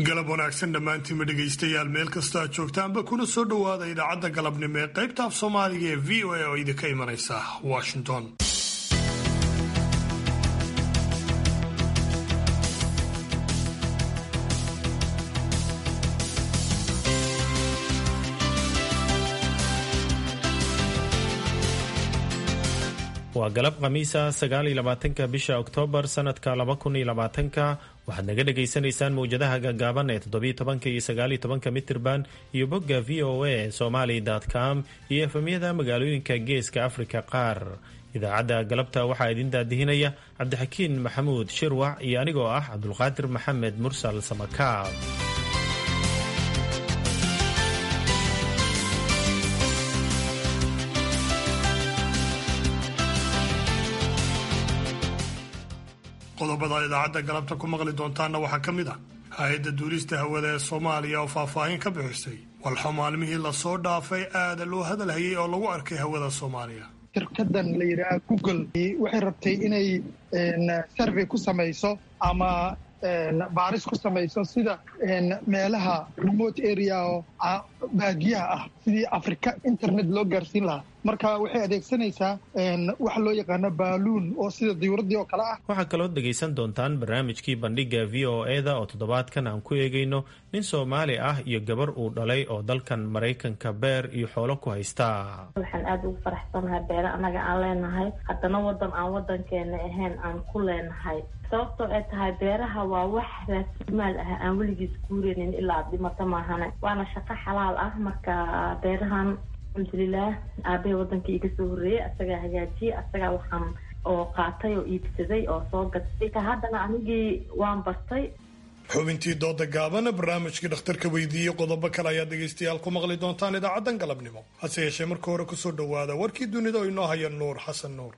galab wanaagsan dhammaantiinma dhegaystayaal meel kasta aad joogtaanba kuna soo dhowaada idaacadda galabnimo ee qaybta af soomaaliga ee v o a oo idinka imanaysa washington waa galab khamiisa sagaaliyo labaatanka bisha oktoobar sanadka laba kun iyo labaatanka waxaad naga dhagaysanaysaan mawjadaha gaagaaban ee toddobiyo tobanka iyo sagaaliyo tobanka mitirban iyo bogga v o a somali com iyo efemyada magaalooyinka geeska afrika qaar idaacadda galabta waxaa idin daadihinaya cabdixakiin maxamuud shirwac iyo anigoo ah cabdulqaadir maxamed mursal samakaab qodobada idaacadda galabta ku maqli doontaanna waxaa ka mid ah hay-adda duulista hawada ee soomaaliya oo faahfaahin ka bixisay walxo maalmihii lasoo dhaafay aada loo hadalhayay oo lagu arkay hawada soomaaliya shirkadan la yidhaaha google waxay rabtay inay survey ku samayso ama baaris ku samayso sida meelaha remote area oo baadiyaha ah sidii afrika internet loo gaarsiin lahaa marka waxay adeegsanaysaa waxa loo yaqaano baaluun oo sida diyuuraddii oo kale ah waxaa kaloo dhegaysan doontaan barnaamijkii bandhiga v o e-da oo toddobaadkan aan ku eegayno nin soomaali ah iyo gabar uu dhalay oo dalkan maraykanka beer iyo xoolo ku haysta waxaan aada ugu faraxsanahay beere annaga aan leenahay haddana wadan aan wadankeena ahayn aan ku leenahay sababtoo ay tahay beeraha waa wax raasimaal ah aan weligiis guureynin ilaa dhimato maahane waana shaqo xalaal ah marka beerahan alxamdulilah aabahey wadankii iga soo horreeyey asagaa hagaajiyey asagaa waxaan oo qaatay oo iibsaday oo soo gatay ka haddana anigii waan bartay xubintii dooda gaabana barnaamijkii dhakhtarka weydiiyey qodobo kale ayaad dhegaystayaal ku maqli doontaan idaacaddan galabnimo hase yeeshee marka hore kusoo dhowaada warkii dunida oo inoo haya nuur xasan nuur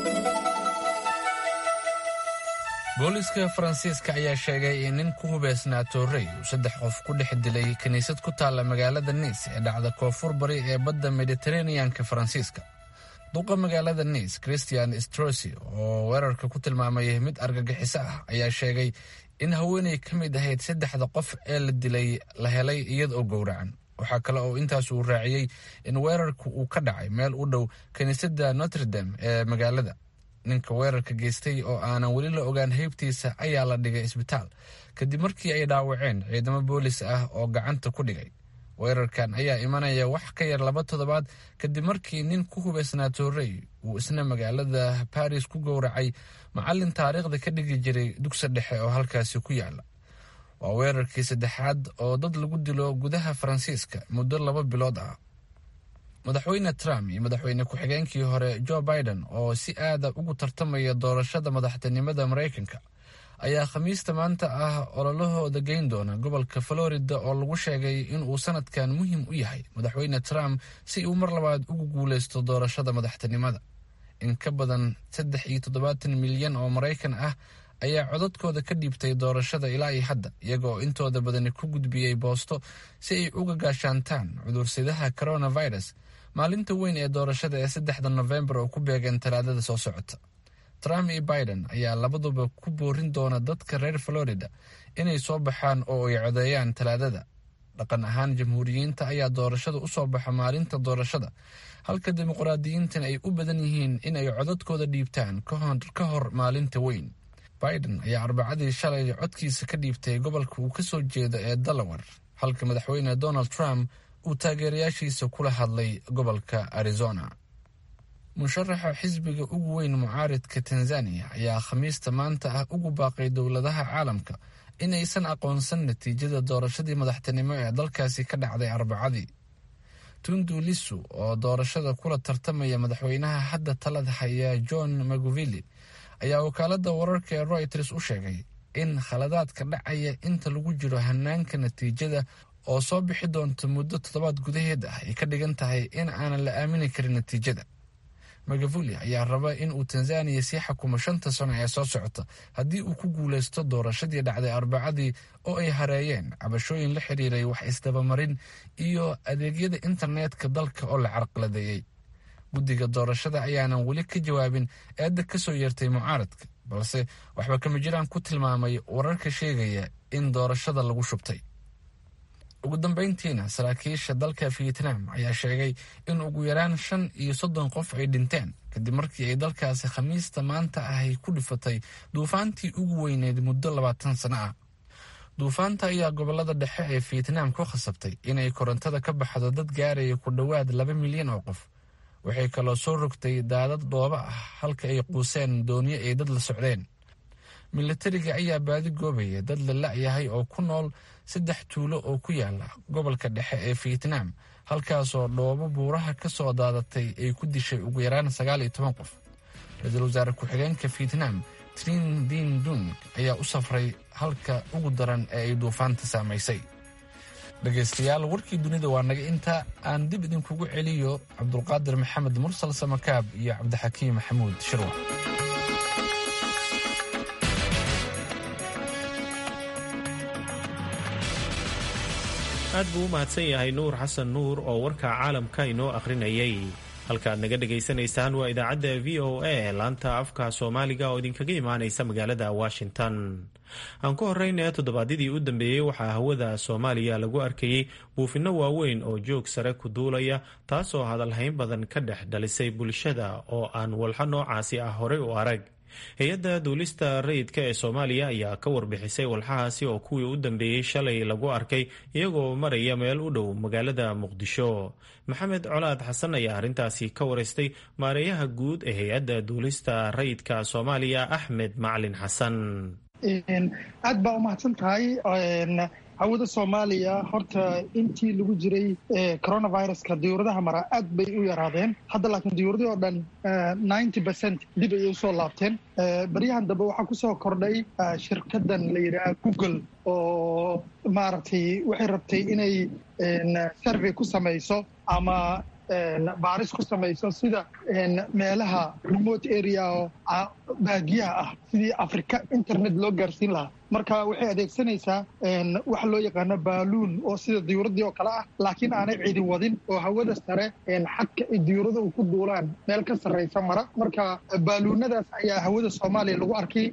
booliiska faransiiska ayaa sheegay in nin ku hubeysnaa toorey uu saddex qof ku dhex dilay kiniisad ku taalla magaalada niis ee dhacda koonfur bari ee badda mediteraneanka faransiiska duqa magaalada niis christian strosi oo weerarka ku tilmaamay mid argagixiso ah ayaa sheegay in haweenay ka mid ahayd saddexda qof ee la dilay la helay iyada oo gowracan waxaa kale oo intaas uu raaciyey in weerarku uu ka dhacay meel u dhow kiniisadda notredam ee magaalada ninka weerarka geystay oo aanan weli la ogaan heybtiisa ayaa la dhigay isbitaal kadib markii ay dhaawaceen ciidamo boolis ah oo gacanta ku dhigay weerarkan ayaa imanaya wax ka yar laba toddobaad kadib markii nin ku hubaysnaa toorey uu isna magaalada baris ku gowracay macallin taariikhda ka dhigi jiray dugsi dhexe oo halkaasi ku yaala waa weerarkii saddexaad oo dad lagu dilo gudaha faransiiska muddo laba bilood ah madaxweyne trump iyo madaxweyne ku-xigeenkii hore joe biden oo si aada ugu tartamaya doorashada madaxtinimada maraykanka ayaa khamiista maanta ah ololahooda geyn doona gobolka florida oo lagu sheegay inuu sanadkan muhiim u yahay madaxweyne trump si uu mar labaad ugu guuleysto doorashada madaxtinimada in ka badan saddex iyo toddobaatan milyan oo maraykan ah ayaa codadkooda ka dhiibtay doorashada ilaa iyo hadda iyaga oo intooda badani ku gudbiyey boosto si ay uga gaashaantaan cudursidaha coronavirus maalinta weyn ee doorashada ee saddexda nofembar oo ku beegeen talaadada soo socota trump iyo biden ayaa labaduba ku boorin doona dadka reer florida inay soo baxaan oo ay codeeyaan talaadada dhaqan ahaan jamhuuriyiinta ayaa doorashada u soo baxa maalinta doorashada halka dimuqraadiyiintana ay u badan yihiin in ay codadkooda dhiibtaan ka hor maalinta weyn biden ayaa arbacadii shalay codkiisa ka dhiibtay gobolka uu kasoo jeedo ee delaware halka madaxweyne donald trump uu taageerayaashiisa kula hadlay gobolka arizona musharaxa xisbiga ugu weyn mucaaridka tanzaniya ayaa khamiista maanta ah ugu baaqay dowladaha caalamka inaysan aqoonsan natiijada doorashadii madaxtinimo ee dalkaasi ka dhacday arbacadii tundu lisu oo doorashada kula tartamaya madaxweynaha hadda talada haya john maguvili ayaa wakaalada wararka ee royters u sheegay in khaladaadka dhacaya inta lagu jiro hanaanka natiijada oo soo bixi doonta muddo toddobaad gudaheed ah ay ka dhigan tahay in aanan la aamini karin natiijada magavuli ayaa raba in uu tanzaniya sii xukumo shanta sano ee soo socota haddii uu ku guuleysto doorashadii dhacday arbacadii oo ay hareeyeen cabashooyin la xiriiray wax isdabamarin iyo adeegyada internetka dalka oo la carqaladeeyey guddiga doorashada ayaanan weli ka jawaabin eedda ka soo yeertay mucaaradka balse waxba kama jiraan ku tilmaamay wararka sheegaya in doorashada lagu shubtay ugu dambeyntiina saraakiisha dalka vietnam ayaa sheegay in ugu yaraan shan iyo soddon qof ay dhinteen kadib markii ay dalkaasi khamiista maanta ahay ku dhifatay duufaantii ugu weyneyd muddo labaatan sano ah duufaanta ayaa gobolada dhexe ee vietnam ku khasabtay inay korontada ka baxdo dad gaaraya ku dhowaad laba milyan oo qof waxay kaloo soo rogtay daadad dhooba ah halka ay quuseen doonyo ay dad la socdeen milatariga ayaa baadi goobaya dad la la-yahay oo ku nool saddex tuulo oo ku yaala gobolka dhexe ee vietnam halkaasoo dhoobo buuraha ka soo daadatay ay ku dishay ugu yaraan sagaal iyo toban qof ra-iisul wasaare ku-xigeenka vietnam trin din dung ayaa u safray halka ugu daran ee ay duufaanta saamaysay dhegaystayaal warkii dunida waa naga inta aan dib idinkugu celiyo cabdulqaadir maxamed mursal samakaab iyo cabdixakiim maxamuud shirwa aad buu u mahadsan yahay nuur xasan nuur oo warka caalamka inoo akhrinayay halkaaad naga dhegaysanaysaan waa idaacadda v o a laanta afka soomaaliga oo idinkaga imaanaysa magaalada washington aan ku horeyna toddobaadyadii u dambeeyey waxaa hawada soomaaliya lagu arkayey buufinno waaweyn oo joog sare ku duulaya taasoo hadalhayn badan ka dhex dhalisay bulshada oo aan walxo noocaasi ah horey u arag hay-adda duulista rayidka ee soomaaliya ayaa ka warbixisay walxahaasi oo kuwii u dambeeyey shalay lagu arkay iyagoo maraya meel u dhow magaalada muqdisho maxamed colaad xasan ayaa arrintaasi ka wareystay maareeyaha guud ee hay-adda duulista rayidka soomaaliya axmed macalin xasan aad baa umahadsan tahay hawada soomaaliya horta intii lagu jiray coronaviruska diyuuradaha mara aad bay u yaraadeen hadda laakiin diyuuradii oo dhan ninety percent dib ayay usoo laabteen baryahan dambe waxaa kusoo kordhay shirkadan la yidhaha google oo maaragtay waxay rabtay inay survey ku samayso ama baaris ku samayso sida meelaha remote area oo baadiyaha ah sidii africa internet loo gaarsiin lahaa marka waxay adeegsanaysaa waxa loo yaqaano baaluun oo sida diyuuradii oo kale ah laakiin aanay cidi wadin oo hawada sare xadka ay diyuurada u ku duulaan meel ka sarraysa mara marka baaluunadaas ayaa hawada soomaaliya lagu arkay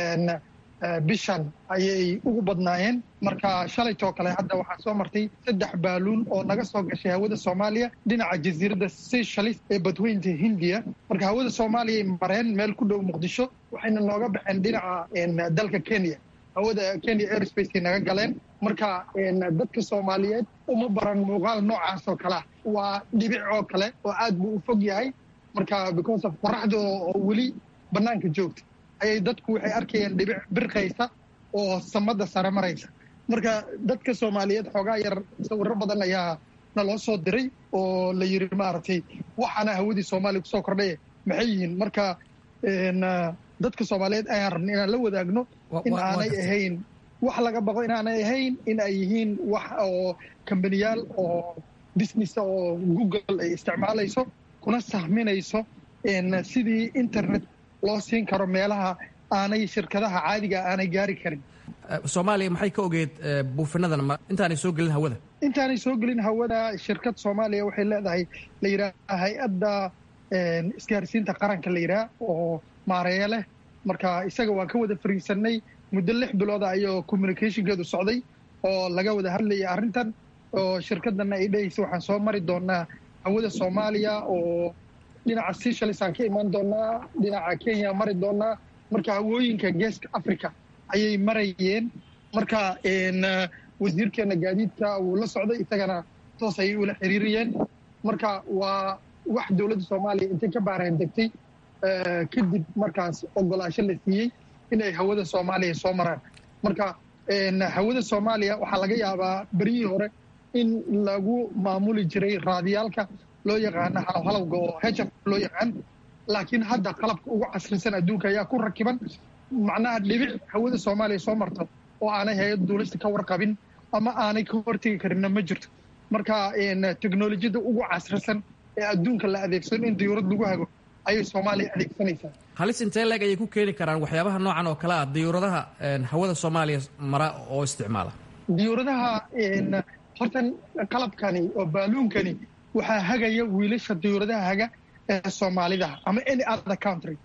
bishan ayay ugu badnaayeen marka shalaytoo kale hadda waxaa soo martay saddex baaluun oo naga soo gashay hawada soomaaliya dhinaca jasiiradda seychalis ee badweynta hindiya marka hawada soomaaliya ay mareen meel ku dhow muqdisho waxayna nooga baxeen dhinaca dalka kenya hawada kenya airspace naga galeen marka dadka soomaaliyeed uma baran muuqaal noocaas oo kalea waa dhibic oo kale oo aad buu u fog yahay marka because of qoraxda oo weli bannaanka joogta ayay dadku waxay arkayeen dhibic birqaysa oo samada sare maraysa marka dadka soomaaliyeed xoogaa yar sawiro badan ayaa naloo soo diray oo la yiri maaragtay waxaana hawadii soomaaliya kusoo kordhay maxay yihiin marka dadka soomaaliyeed ayaan rabna inaan la wadaagno in aanay ahayn wax laga baqo inaanay ahayn in ay yihiin wax oo kambaniyaal oo business oo google ay isticmaalayso kuna sahminayso sidii internet loo siin karo meelaha aanay shirkadaha caadiga aanay gaari karin soomaaliya maxay ka ogeed buufinadan intaanay soo gelin hawada intaanay soo gelin hawada shirkad soomaaliya waxay leedahay la yidhaaha hay-adda isgaarsiinta qaranka la yidhaha oo maareeya leh marka isaga waan ka wada fariisanay muddo lix bilooda ayuu communicationkeedu socday oo laga wada hadlayay arrintan oo shirkadana ay dhehaysa waxaan soo mari doonaa hawada soomaaliya oo dhinaca seychalis aan ka imaan doonaa dhinaca kenya mari doonaa marka hawooyinka geeska africa ayay marayeen marka wasiirkeena gaadiidka wuu la socday isagana toos ayay ula xiriirayeen marka waa wax dowladda soomaaliya intay ka baareen degtay kadib markaas ogolaasho la siiyey inay hawada soomaaliya soo maraan marka hawada soomaaliya waxaa laga yaabaa beryihii hore in lagu maamuli jiray raadiyaalka loo yaqaano halowhalowga oo hf loo yaqaan laakiin hadda qalabka ugu casrisan adduunka ayaa ku rakiban macnaha dhibic hawada soomaaliya soo marto oo aanay hay-ad duulista ka warqabin ama aanay ka hortegi karinna ma jirto marka teknolojiyadda ugu casrisan ee adduunka la adeegsado in diyuurad lagu hago ayay soomaaliya adeegsanaysaa halis intee leeg ayay ku keeni karaan waxyaabaha noocan oo kale ah diyuuradaha hawada soomaaliya mara oo isticmaala diyuuradaha hortan qalabkani oo baaluunkani waxaa hagaya wiilasha diyuuradaha haga ee soomaalidaha ama any other country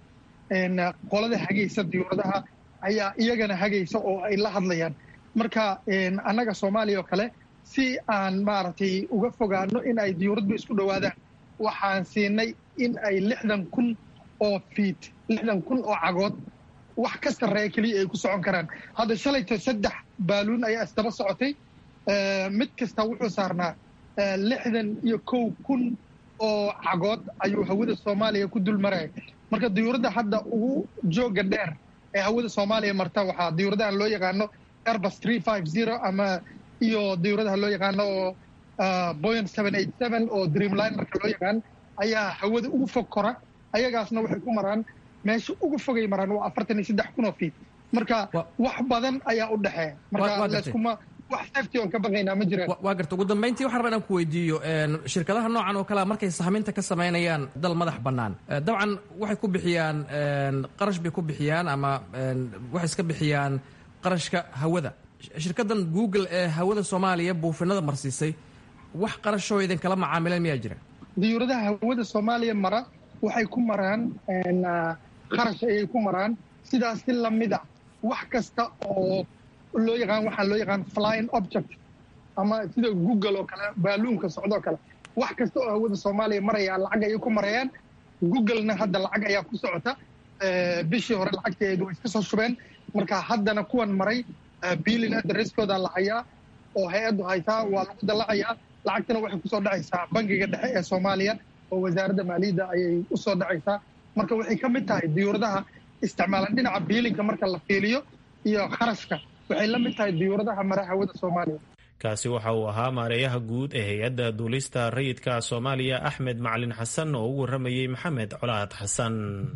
qolada hagaysa diyuuradaha ayaa iyagana hagaysa oo ay la hadlayaan marka annaga soomaaliya oo kale si aan maaragtay uga fogaano in ay diyuuradba isku dhowaadaan waxaan siinay in ay lixdan kun oo fiit lixdan kun oo cagood wax ka sarreeya keliya ay ku socon karaan hadda shalayta saddex baaluun ayaa isdaba socotay mid kasta wuxuu saarnaa lixdan iyo kow kun oo cagood ayuu hawada soomaaliya ku dul maraya marka diyuuradda hadda ugu jooga dheer ee hawada soomaaliya marta waxaa diyuuradahan loo yaqaano airbus three five zero ama iyo diyuuradaha loo yaqaano oo boyan seven eight seven oo dreamlinerka loo yaqaan ayaa hawada ugu fog kora ayagaasna waxay ku maraan meesha ugu fogay maraan waa afartan iyo saddex kun oo fiit marka wax badan ayaa u dhexeeya marka leskuma wax safety oon ka baqaynaa ma jiraan waa garta ugu dambayntii waxaan rabaa inaan ku weydiiyo shirkadaha noocan oo kalea markay sahminta ka samaynayaan dal madax bannaan dabcan waxay ku bixiyaan qarash bay ku bixiyaan ama waxay iska bixiyaan qarashka hawada shirkaddan google ee hawada soomaaliya buufinada marsiisay wax qarashoo idinkala macaamileen miyaa jira diyuuradaha hawada soomaaliya mara waxay ku maraan qarash ayay ku maraan sidaas si lamid a wax kasta oo loo yaqaan waxaa loo yaqaan flying object ama sida google oo kale baaluunka socdoo kale wax kasta oo hawada soomaaliya maraya lacag ayay ku marayaan googlena hadda lacag ayaa ku socota bishii hore lacagteedu way iska soo shubeen marka haddana kuwan maray biilin adreskooda la hayaa oo hay-addu haysaa waa lagu dallacayaa lacagtana waxay kusoo dhacaysaa bangiga dhexe ee soomaaliya oo wasaaradda maaliyadda ayay usoo dhacaysaa marka waxay ka mid tahay diyuuradaha isticmaalan dhinaca biilinka marka la fiiliyo iyo kharashka waxay la mid tahay diyuuradaha mara hawada soomaaliya kaasi waxa uu ahaa maareeyaha guud ee hay-adda duulista rayidka soomaaliya axmed macalin xasan oo u warramayey maxamed colaad xasan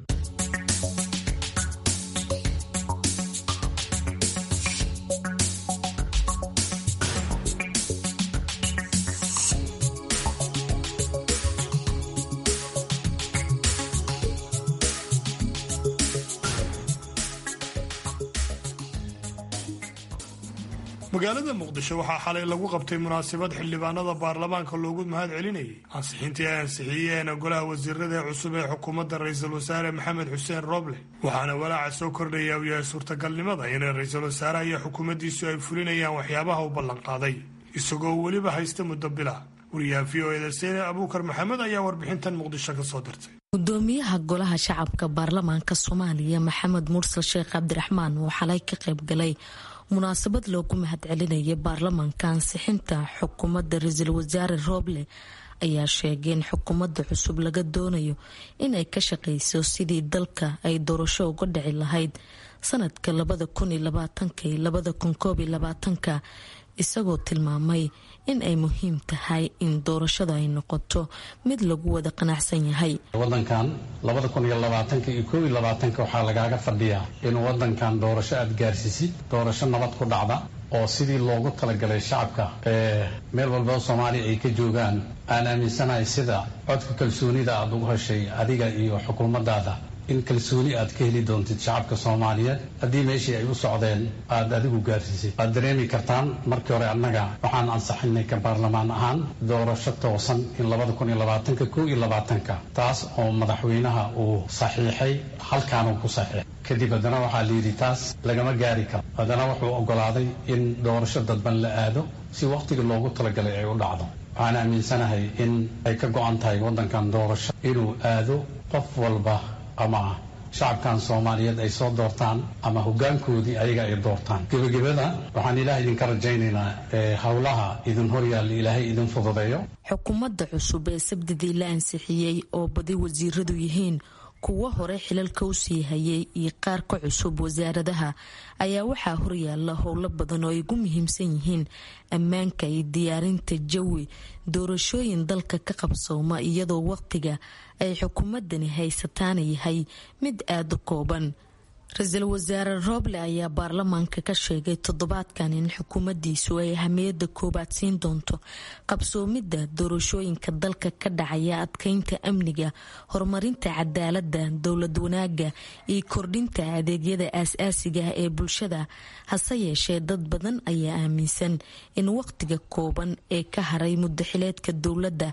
magaalada muqdisho waxaa xalay lagu qabtay munaasabad xildhibaanada baarlamaanka loogu mahad celinayay ansixintii ay ansixiyeen golaha wasiirada ee cusub ee xukuumadda ra-iisul wasaare maxamed xuseen rooble waxaana walaaca soo kordhaya uu yahay suurtagalnimada inay ra-iisul wasaaraha iyo xukuumaddiisu ay fulinayaan waxyaabaha u ballanqaaday isagoo weliba haysta muddo bila wariyaha v o eda seyne abuukar maxamed ayaa warbixintan muqdisho ka soo dirtay gudoomiyaha golaha shacabka baarlamaanka soomaaliya maxamed mursal sheekh cabdiraxmaan oo xalay ka qayb galay munaasabad loogu mahad celinaya baarlamaanka ansixinta xukuumadda ra-iisul wasaare rooble ayaa sheegay in xukuumadda cusub laga doonayo inay ka shaqeyso sidii dalka ay doorasho uga dhici lahayd sanadka labada kun iyo labaatanka iyo labada kun koob iyo labaatanka isagoo tilmaamay in ay muhiim tahay in doorashada ay noqoto mid lagu wada qanacsan yahay wadankan labada kun iyo labaatanka iyo koob iyo labaatanka waxaa lagaaga fadhiyaa in wadankan doorasho aada gaarsiisid doorasho nabad ku dhacda oo sidii loogu talagalay shacabka ee meel walbao soomaaliya ay ka joogaan aan aaminsanahay sida codka kalsoonida aada ugu heshay adiga iyo xukuumaddaada in kalsooni aad ka heli doontid shacabka soomaaliyeed haddii meeshii ay u socdeen aad adigu gaarsiisay waad dareemi kartaan markii hore annaga waxaan ansaxinay ka baarlamaan ahaan doorasho toosan in labada kun iyo labaatanka kow iyo labaatanka taas oo madaxweynaha uu saxiixay halkaanuu ku saxiixay kadib haddana waxaa layidhi taas lagama gaari karo haddana wuxuu oggolaaday in doorasho dadban la aado si wakhtigii loogu talagalay ay u dhacdo waxaan aaminsanahay in ay ka go-an tahay waddankan doorasho inuu aado qof walba ama shacabkan soomaaliyeed ay soo doortaan ama hoggaankoodii ayaga ay doortaan gebagabada waxaan ilaah idinka rajaynaynaa howlaha idin horyaalla ilaahay idin fududeeyo xukuumadda cusub ee sabdidii la ansixiyey oo badi wasiiradu yihiin kuwo hore xilalka usii hayay iyo qaar ka cusub wasaaradaha ayaa waxaa horyaala howlo badan oo ay ugu muhiimsan yihiin ammaanka iyo diyaarinta jawi doorashooyin dalka ka qabsooma iyadoo waqtiga ay xukuumadani haysataana yahay mid aada u kooban ra-iisul wasaare rooble ayaa baarlamaanka ka sheegay toddobaadkan in xukuumaddiisu ay ahamiyadda koobaad siin doonto qabsoomidda doorashooyinka dalka ka dhacaya adkeynta amniga horumarinta cadaaladda dowlad wanaaga iyo kordhinta adeegyada aas-aasiga ah ee bulshada hase yeeshee dad badan ayaa aaminsan in waqtiga kooban ee ka haray mudaxileedka dowladda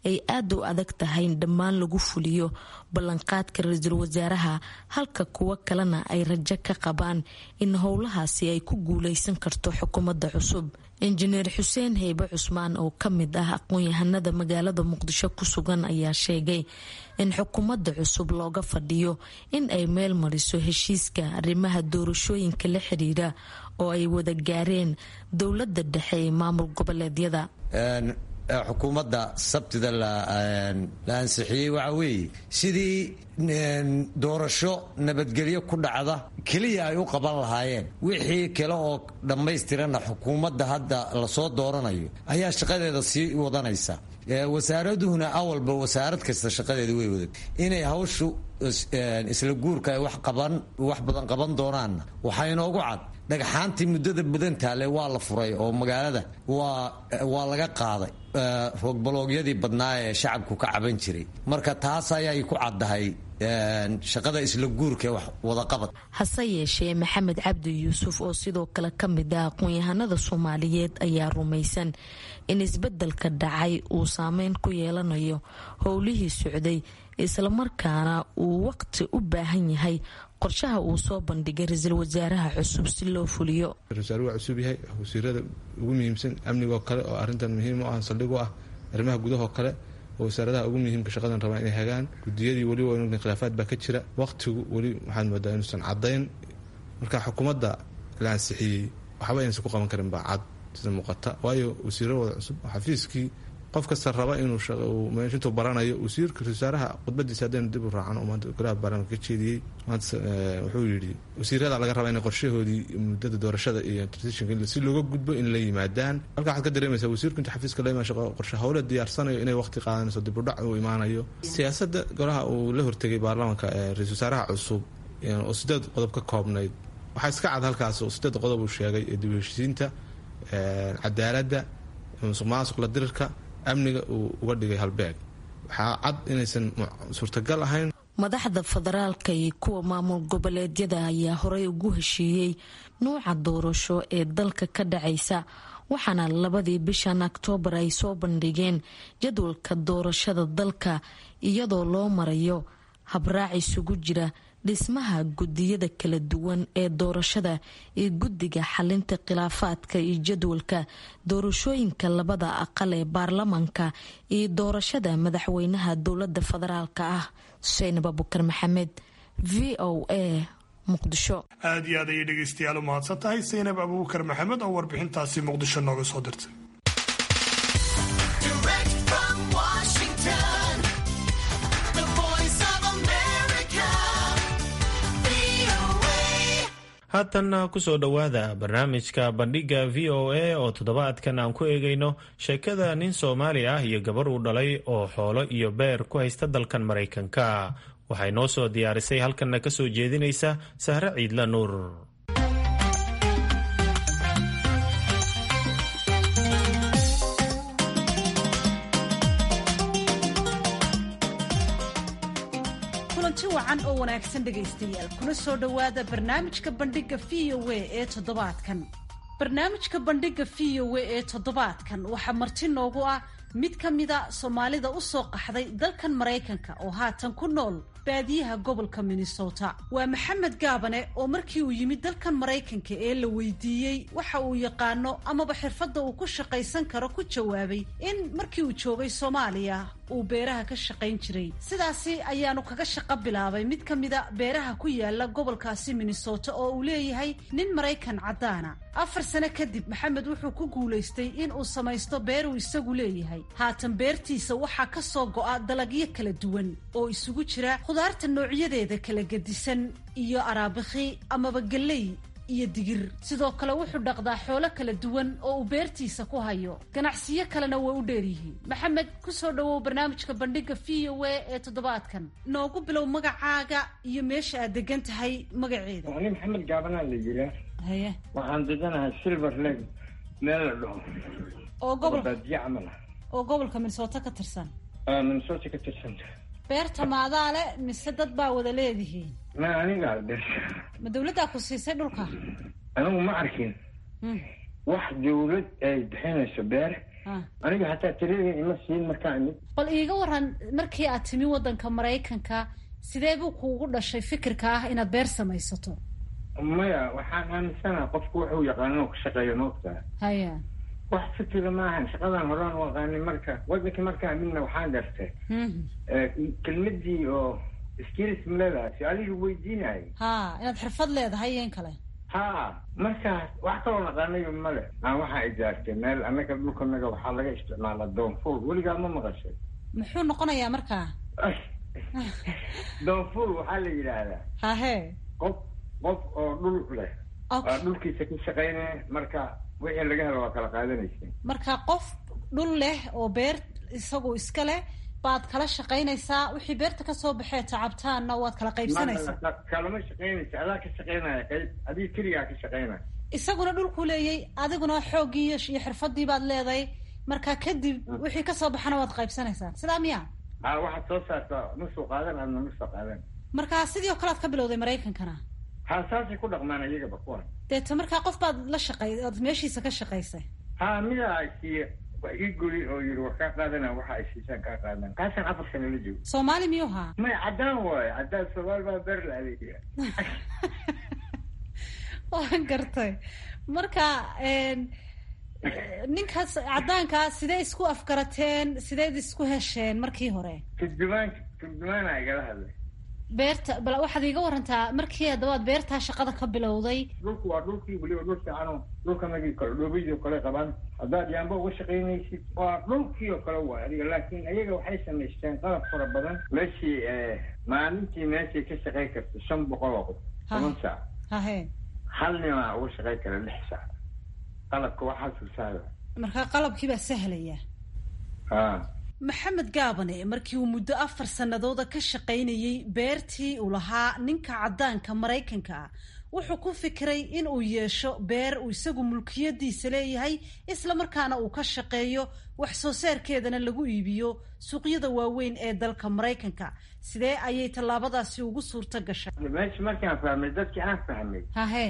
ay aada u adag tahay in dhammaan lagu fuliyo ballanqaadka ra-iisul wasaaraha halka kuwo kalena ay rajo ka qabaan in howlahaasi ay ku guuleysan karto xukuumadda cusub injineer xuseen heybe cusmaan oo ka mid ah aqoon-yahanada magaalada muqdisho ku sugan ayaa sheegay in xukuumadda cusub looga fadhiyo in ay meel mariso heshiiska arrimaha doorashooyinka la xiriira oo ay wada gaareen dowladda dhexe ee maamul goboleedyada xukuumadda sabtida la ansixiyey waxa weeye sidii doorasho nabadgelyo ku dhacda keliya ay u qaban lahaayeen wixii kale oo dhammaystirana xukuumadda hadda lasoo dooranayo ayaa shaqadeeda sii wadanaysa wasaaraduhuna awalba wasaarad kasta shaqadeeda way wadan inay hawshu isla guurka ay wax badan qaban doonaanna waxaa inoogu cad dhagxaantii muddada badan taale waa la furay oo magaalada waa laga qaaday roogbaloogyadii badnaa ee shacabku ka caban jiray marka taas ayay ku caddahay shaqada isla guurka ee wadaqabad hase yeeshee maxamed cabdi yuusuf oo sidoo kale ka mid ah aqoon-yahanada soomaaliyeed ayaa rumaysan in isbedelka dhacay uu saameyn ku yeelanayo howlihii socday islamarkaana uu waqti u baahan yahay qorshaha uu soo bandhigay ra-iisul wasaaraha cusub si loo fuliyo ra-isul waa cusub yahay wasiirada ugu muhiimsan amnigoo kale oo arintan muhiim u ah saldhig u ah arrimaha gudahoo kale oo wasaaradaha ugu muhiimka shaqadan rabaa inay hagaan gudiyadii weli waa khilaafaad baa ka jira waqtigu weli waxaad moodaa inuusan cadayn marka xukuumadda la ansixiyey waxba inaysan ku qaban karin baa cad sida muuqata waayo wasiiro wada cusub xafiiskii qof kasta raba inuu intuu baranayo wasiirka wasaaraha khudbadiisa haddaynu dib u raacan maanta golaha baarlamaanka ka jeediyey maanta wuxuu yidhi wasiirada laga rabaa inay qorshahoodii muddada doorashada iyo transitionka si looga gudbo in la yimaadaan halka waxaad ka dareemaysaa wasiirku inta xafiiska la imaan shaqo qorshe howle diyaarsanayo inay waqti qaadanayso dib u dhac uu imaanayo siyaasadda golaha uu la hortegay baarlamaanka ra-isul wasaaraha cusub oo sideed qodob ka koobnayd waxaa iska cad halkaas oo sideed qodob uu sheegay ee dib u heshiisiinta cadaaladda musuq maasuq la dirirka amniga uu uga dhigay halbeeg waxaa cad inaysan suurtagal ahayn madaxda federaalka iyo kuwa maamul goboleedyada ayaa horey ugu heshiiyey nuuca doorasho ee dalka ka dhacaysa waxaana labadii bishan oktoobar ay soo bandhigeen jadwalka doorashada dalka iyadoo loo marayo habraac isugu jira dhismaha gudiyada kala duwan ee doorashada iyo guddiga xalinta khilaafaadka iyo jadwalka doorashooyinka labada aqal ee baarlamanka iyo doorashada madaxweynaha dowlada federaalka ah xuseen abubakar maxamed v o a muqdisho aad iyo aad ayay dhegaystayaal u mahadsan tahay saynab abuubakar maxamed oo warbixintaasi muqdisho nooga soo dirtay haatanna kusoo dhowaada barnaamijka bandhigga v o a oo toddobaadkan aan ku eegayno sheekada nin soomaali ah iyo gabar uu dhalay oo xoolo iyo beer ku haysta dalkan maraykanka waxay noo soo diyaarisay halkanna ka soo jeedinaysa sahre ciidla nuur kulanti wacan oo wanaagsan dhegaystayaal kuna soo dhowaada barnaamijka bandhigga v o a ee toddobaadkan barnaamijka bandhigga v o a ee toddobaadkan waxaa marti noogu ah mid ka mida soomaalida u soo qaxday dalkan maraykanka oo haatan ku nool baadiyaha gobolka minnesota waa maxamed gaabane oo markii uu yimid dalkan maraykanka ee la weydiiyey waxa uu yaqaano amaba xirfadda uu ku shaqaysan karo ku jawaabay in markii uu joogay soomaaliya uu beeraha ka shaqayn jiray sidaasi ayaanu kaga shaqo bilaabay mid ka mida beeraha ku yaala gobolkaasi minnesota oo uu leeyahay nin maraykan caddaana afar sano kadib maxamed wuxuu ku guulaystay in uu samaysto beer uu isagu leeyahay haatan beertiisa waxaa ka soo go'a dalagyo kala duwan oo isugu jira khudaarta noocyadeeda kala gedisan iyo araabikhi amaba gelley iyo digir sidoo kale wuxuu dhaqdaa xoolo kala duwan oo uu beertiisa ku hayo ganacsiyo kalena way u dheeryihiin maxamed ku soo dhowow barnaamijka bandhigga v o a ee toddobaadkan noogu bilow magacaaga iyo meesha aad degan tahay magaceeda ani maxamed gaabanaa la yiraa haye waxaan deganahay silver lake meel la dhaho oo gobol baadiye camal ah oo gobolka minnesota ka tirsan minnesota ka tirsan beerta maadaa le mise dad baa wada leedihiin ma anigaa beer ma dawladdaa ku siisay dhulka anigu ma arkin wax dawlad ay bixinayso beer aniga hataa tiradii ima siin markaa imid bal iiga waran markii aad timi waddanka maraykanka sidee buu kuugu dhashay fikirka ah inaad beer samaysato maya waxaan aaminsanaha qofku wuxuu yaqaano inuu ka shaqeeyo maogtaha haya wax fikira maahan shaqadan horaan u aqaanay marka wadankii markaa midna waxaan gartay kelmadii oo skills maleedahay su-aalihii weydiinayay ha inaad xirfad leedahay iyo in kale ha markaas wax kaloo naqaanayo male aan waxaa ijaartay meel annaga dhulkanaga waxaa laga isticmaalaa doonful weligaa ma maqashay muxuu noqonayaa markaa doonful waxaa la yidhaahdaa hahe qof qof oo dhul leh waa dhulkiisa ka shaqaynaya marka wixii laga helo waa kala qaadanaysa marka qof dhul leh oo beer isagu iska leh baad kala shaqaynaysaa wixii beerta kasoo baxee tacabtaanna waad kala qaybsanaysaa kalama shaqaynaysa adaa ka shaqaynaya qayb adiga keligaa ka shaqaynaya isaguna dhulkuu leeyay adiguna xooggii iyo xirfadii baad leedahay marka kadib wixii kasoo baxana waad qaybsanaysaa sidaa miya ha waxaad soo saartaa ma soo qaadan adna ma soo qaadan marka sidii oo kale ad ka bilowday maraykankana ha saasay ku dhaqmaan iyagaba kuwan deeta markaa qof baad la shaqay ood meeshiisa ka shaqaysay ha midaa ay siiye wax ii guri oo yiri war kaa qaadana waxa ay siisaan kaa qaadan kaasaan afar sano la joogo soomaali miyuu haa maya caddaan waayo caddaan soomaali baa beer la adeegaya waan gartay marka ninkaas caddaankaa sidee isku afgarateen sideed isku hesheen markii hore turjumaan turjumaana igala hadlay beerta bal waxaad iiga warantaa markii haddabaad beertaa shaqada ka bilowday dhulku waa dhulkii weliba dhul fiicano dhulkanagii kale dhoobidii oo kale qabaan haddaad yaamba uga shaqaynaysid waa dhulkii oo kale waay adiga laakiin ayaga waxay samaysteen qalab fara badan meeshii maalintii meeshay ka shaqayn karta shan boqol oo qof toban saac hahe hal nimaa uga shaqayn kara lix saac qalabka waxaa susaaya markaa qalabkii baa sahlaya ha maxamed gaabane markii uu muddo afar sannadooda ka shaqaynayey beertii uu lahaa ninka caddaanka maraykanka ah wuxuu ku fikiray in uu yeesho beer uu isagu mulkiyadiisa leeyahay isla markaana uu ka shaqeeyo wax soo saarkeedana lagu iibiyo suuqyada waaweyn ee dalka maraykanka sidee ayay tallaabadaasi ugu suurto gashay meesha markaan fahmay dadkii aan fahmay hahe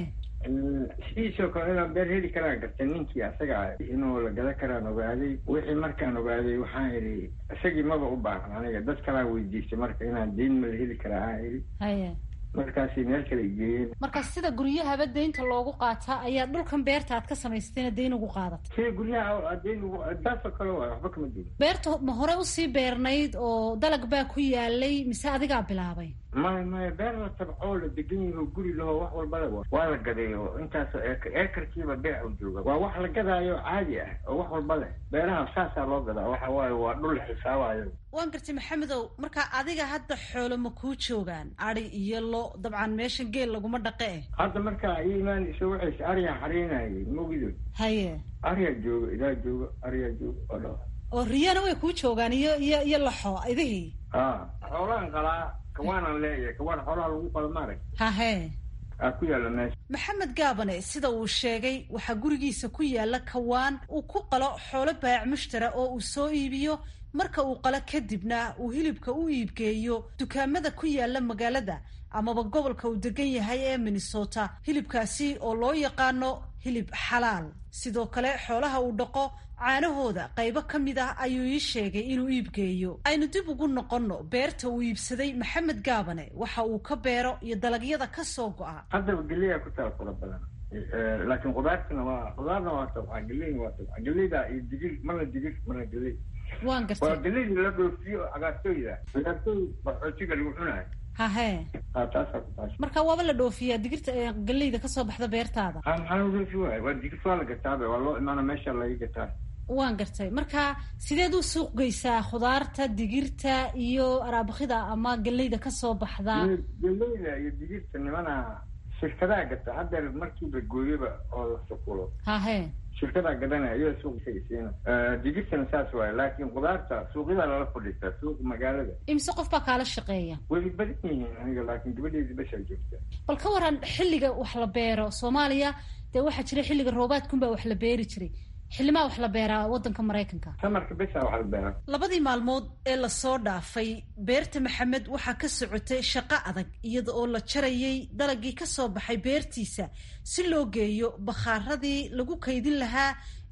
sidiisoo kale inaan beer heli karaan gartay ninkii asaga inuu la gadan karaan ogaaday wixii markaan ogaaday waxaan idhi isagii maba u baahan aniga dad kalaan weydiistay marka inaan deyn ma la heli karaa aan idhi haye markaasay meel kale igeeyeen marka sida guryahaba deynta loogu qaataa ayaa dhulkan beerta aad ka samaysatayna deyn ugu qaadatay sida guryaha deyn ugu taasoo kale waay waxba kama duwan beerta ma hore usii beernayd oo dalag baa ku yaalay mise adigaa bilaabay maya maya beer la tabcoo la degan yaho guri laho wax walbale waa la gaday oo intaasoo eekar eekarkiiba beec u jooga waa wax la gadaayo caadi ah oo wax walba leh beeraha saasaa loo gadaa waxa waaye waa dhul la xisaabayo waan gartay maxamedow marka adiga hadda xoolo ma kuu joogaan adi iyo lo dabcan meeshan geel laguma dhaqe eh hadda markaa ii imaanayso waxays aryaa xariinayay mogido haye aryaa jooga idaa jooga aryaa jooga oo dha oo riyana way kuu joogaan iyo iyo iyo laxo idihii ha xoolaan qalaa kawaanaan leeyahay kawaan xoolaha lagu qalo maarag hahe aa ku yaalla meesha maxamed gaabane sida uu sheegay waxaa gurigiisa ku yaalla kawaan uu ku qalo xoolo baayac mushtara oo uu soo iibiyo marka uu qalo kadibna uu hilibka u iibgeeyo dukaamada ku yaalla magaalada amaba gobolka uu degan yahay ee minnesota hilibkaasi oo loo yaqaano hilib xalaal sidoo kale xoolaha uu dhaqo caanahooda qaybo ka mid ah ayuu ii sheegay inuu iibgeeyo aynu dib ugu noqonno beerta uu iibsaday maxamed gaabane waxa uu ka beero iyo dalagyada ka soo go'a haddaba geliyaa ku taal fara badan laakiin qudaartana waa qudaarna waa tabca geleyna waa tabca geleyda iyo digir marna digir marna geley waan gartay waa geleyda la dhoofiyo cagaartooyda cagaartooy baxoojiga lagu cunayo hahe ha taasaa ku taasha marka waaba la dhoofiyaa digirta galeyda kasoo baxda beertaada ha maxaa la dhoofi waay waa digirta waa la gataabe waa loo imaana meesha laga gataa waan gartay marka sideed u suuq geysaa khudaarta digirta iyo araabakida ama galeyda kasoo baxda galeyda iyo digirta nimana shirkadaa gata haddeer markiiba gooyoba oo la sukulo hahe shirkadaa gadanaya iyada suuqsiina digirtana saas waaye laakiin qudaarta suuqyadaa lala fadhiistaa suuqa magaalada imise qof baa kaala shaqeeya way badan yihiin aniga laakiin gabadheedi bashaa joogta bal ka waran xilliga wax la beero soomaaliya dee waxaa jira xilliga roobaadkunbaa wax la beeri jiray xilimaa wax la beeraa wadanka maraykanka samarka besa wax la beeraa labadii maalmood ee lasoo dhaafay beerta maxamed waxaa ka socotay shaqo adag iyada oo la jarayay dalagii kasoo baxay beertiisa si loo geeyo bakhaaradii lagu kaydin lahaa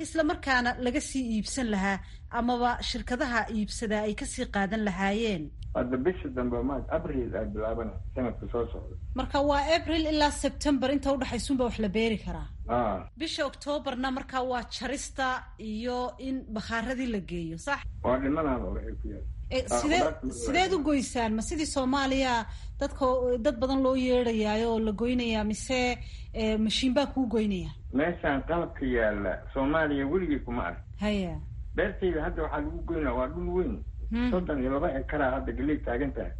isla markaana laga sii iibsan lahaa amaba shirkadaha iibsadaa ay kasii qaadan lahaayeen hadda bisha dambe ma abril ay bilaabana sanadka soo socda marka waa abril ilaa september inta udhexaysunba wax la beeri karaa a bisha octoobarna marka waa jarista iyo in bakhaaradii la geeyo sax waa dhimanaaba waxay ku yaal sidee sideed u goysaan ma sidii soomaaliya dadka dad badan loo yeedhayaayo oo la goynayaa mise mashiin baa kuu goynaya meeshaan qalabka yaala soomaaliya weligay kuma ark haya beertayda hadda waxaa lagu goynaa waa dhul weyn soddon iyo laba ekaraa hadda galey taagan tahay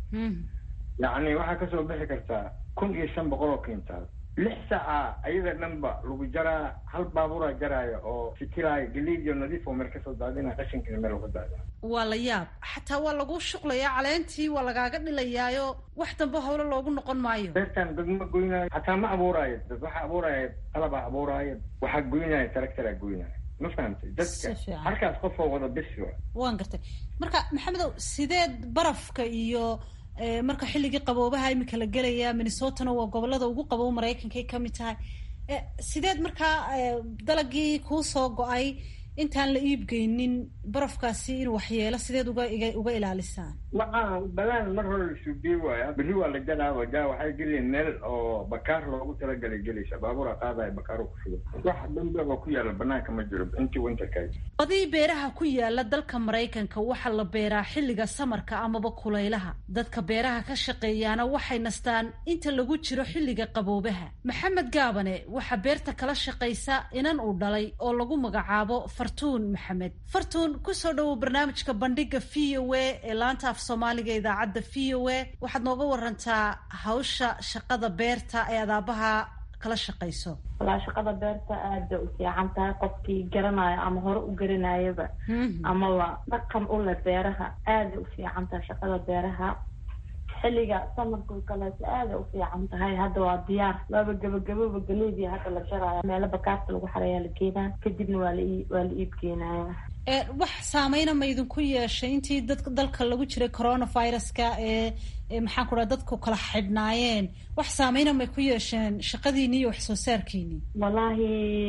yacni waxaa kasoo bixi kartaa kun iyo shan boqol oo kintaal lix saaca ayada dhanba lagu jaraa hal baaburaa jaraayo oo fikiraayo galeydiyo nadiif oo meel kasoo daadina qashinkina meel uga daada waa la yaab xataa waa lagu shuqlayaa caleentii waa lagaaga dhilayaayo wax dambe howlo loogu noqon maayo beertaan dad ma goynaayo xataa ma abuuraayo dad waxaa abuuraayo qalabaa abuuraayo waxaa goynaayo taragtaraa goynaayo ma fahamtay dadka halkaas qofoo wada bisi wa waan gartay marka maxamedow sideed barafka iyo marka xilligii qaboobaha imika la gelaya minnesotana waa gobolada ugu qaboob maraykankay kamid tahay sideed markaa dalagii kuu soo go-ay intaan la iibgeynin barafkaasi inuu waxyeelo sideed uga uga ilaalisaan waxaa balaan mar hore lasuubiye waaya berri waa la jalaaba ja waxay geleen meel oo bakaar loogu talagalay gelaysa baabuura qaadaya bakaaro ku shugo wax dambe oo ku yaala banaanka ma jiro intii winterka badii beeraha ku yaala dalka maraykanka waxaa la beeraa xilliga samarka amaba kulaylaha dadka beeraha ka shaqeeyaana waxay nastaan inta lagu jiro xilliga qaboobaha maxamed gaabane waxaa beerta kala shaqaysa inan uu dhalay oo lagu magacaabo fartuun maxamed fartuun kusoo dhawow barnaamijka bandhiga v o a ee laanta af soomaaliga idaacadda v o a waxaad nooga warantaa hawsha shaqada beerta ee adaabaha kala shaqayso walaa shaqada beerta aada u fiican tahay qofkii garanayo ama hore u garanayaba amaba dhaqan u leh beeraha aada u fiican tahay shaqada beeraha xilliga samarka kaleeto aada u fiican tahay hadda waa diyaar waaba gabagababa galeedii hadda la jaraayo meelo bakaarta lagu xarayaa la geenaa kadibna waa la waa la iib geenaya wax saameyna ma idinku yeeshay intii dad dalka lagu jiray coronaviruska ee maxaan ku dhaha dadku kala xidhnaayeen wax saameyna may ku yeesheen shaqadiini iyo wax soo saarkiini wallaahi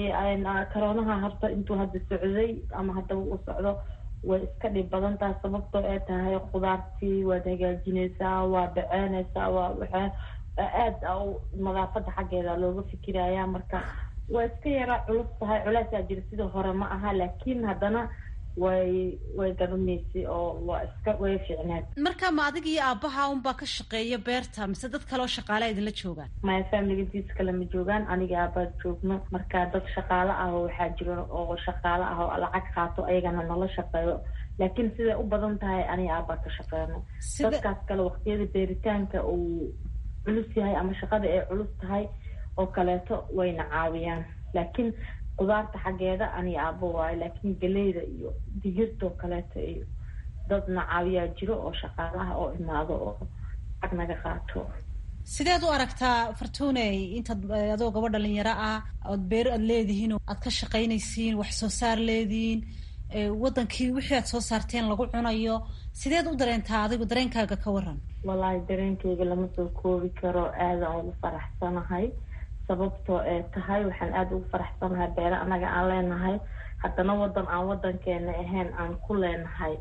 coroonaha horta intuu hadda socday ama haddaba uu socdo way iska dhib badan tahay sababtoo ay tahay khudaartii waad hagaajinaysaa waa dhaceynaysaa waa waxaa aada nadaafada xaggeeda looga fikiraya marka waa iska yaraa culus tahay culeysaa jira sidii hore ma aha laakiin haddana way way garanaysay oo waa iska way fiicnaad marka ma adig iyo aabbaha unbaa ka shaqeeya beerta mise dad kaleoo shaqaale idinla joogaan maya familigadiis kale ma joogaan aniga aabbaad joogno marka dad shaqaale ah oo waxaa jiro oo shaqaale ah oo lacag qaato ayagana nala shaqeeyo laakiin siday u badan tahay aniga aabbaad ka shaqeyno dadkaas kale waqtiyada beeritaanka uu culus yahay ama shaqada ay culus tahay oo kaleeto wayna caawiyaan laakiin qudaarta xaggeeda aniga aabbo waayo laakiin galeyda iyo digirtoo kaleeto iyo dadna caawiyaa jiro oo shaqaalaha oo imaado oo lacag naga qaato sideed u aragtaa fartuuney intaad adoo gaba dhalinyaro ah ood beer aad leedihiin aad ka shaqaynaysiin wax soo saar leedihiin wadankii wixii aad soo saarteen lagu cunayo sideed u dareentaa adigu dareenkaaga ka waran wallaahi dareenkayga lama soo koobi karo aadaan ugu faraxsanahay sababtoo ee tahay waxaan aada ugu faraxsanahay beere annaga aan leenahay haddana wadan aan wadankeena ahayn aan ku leenahay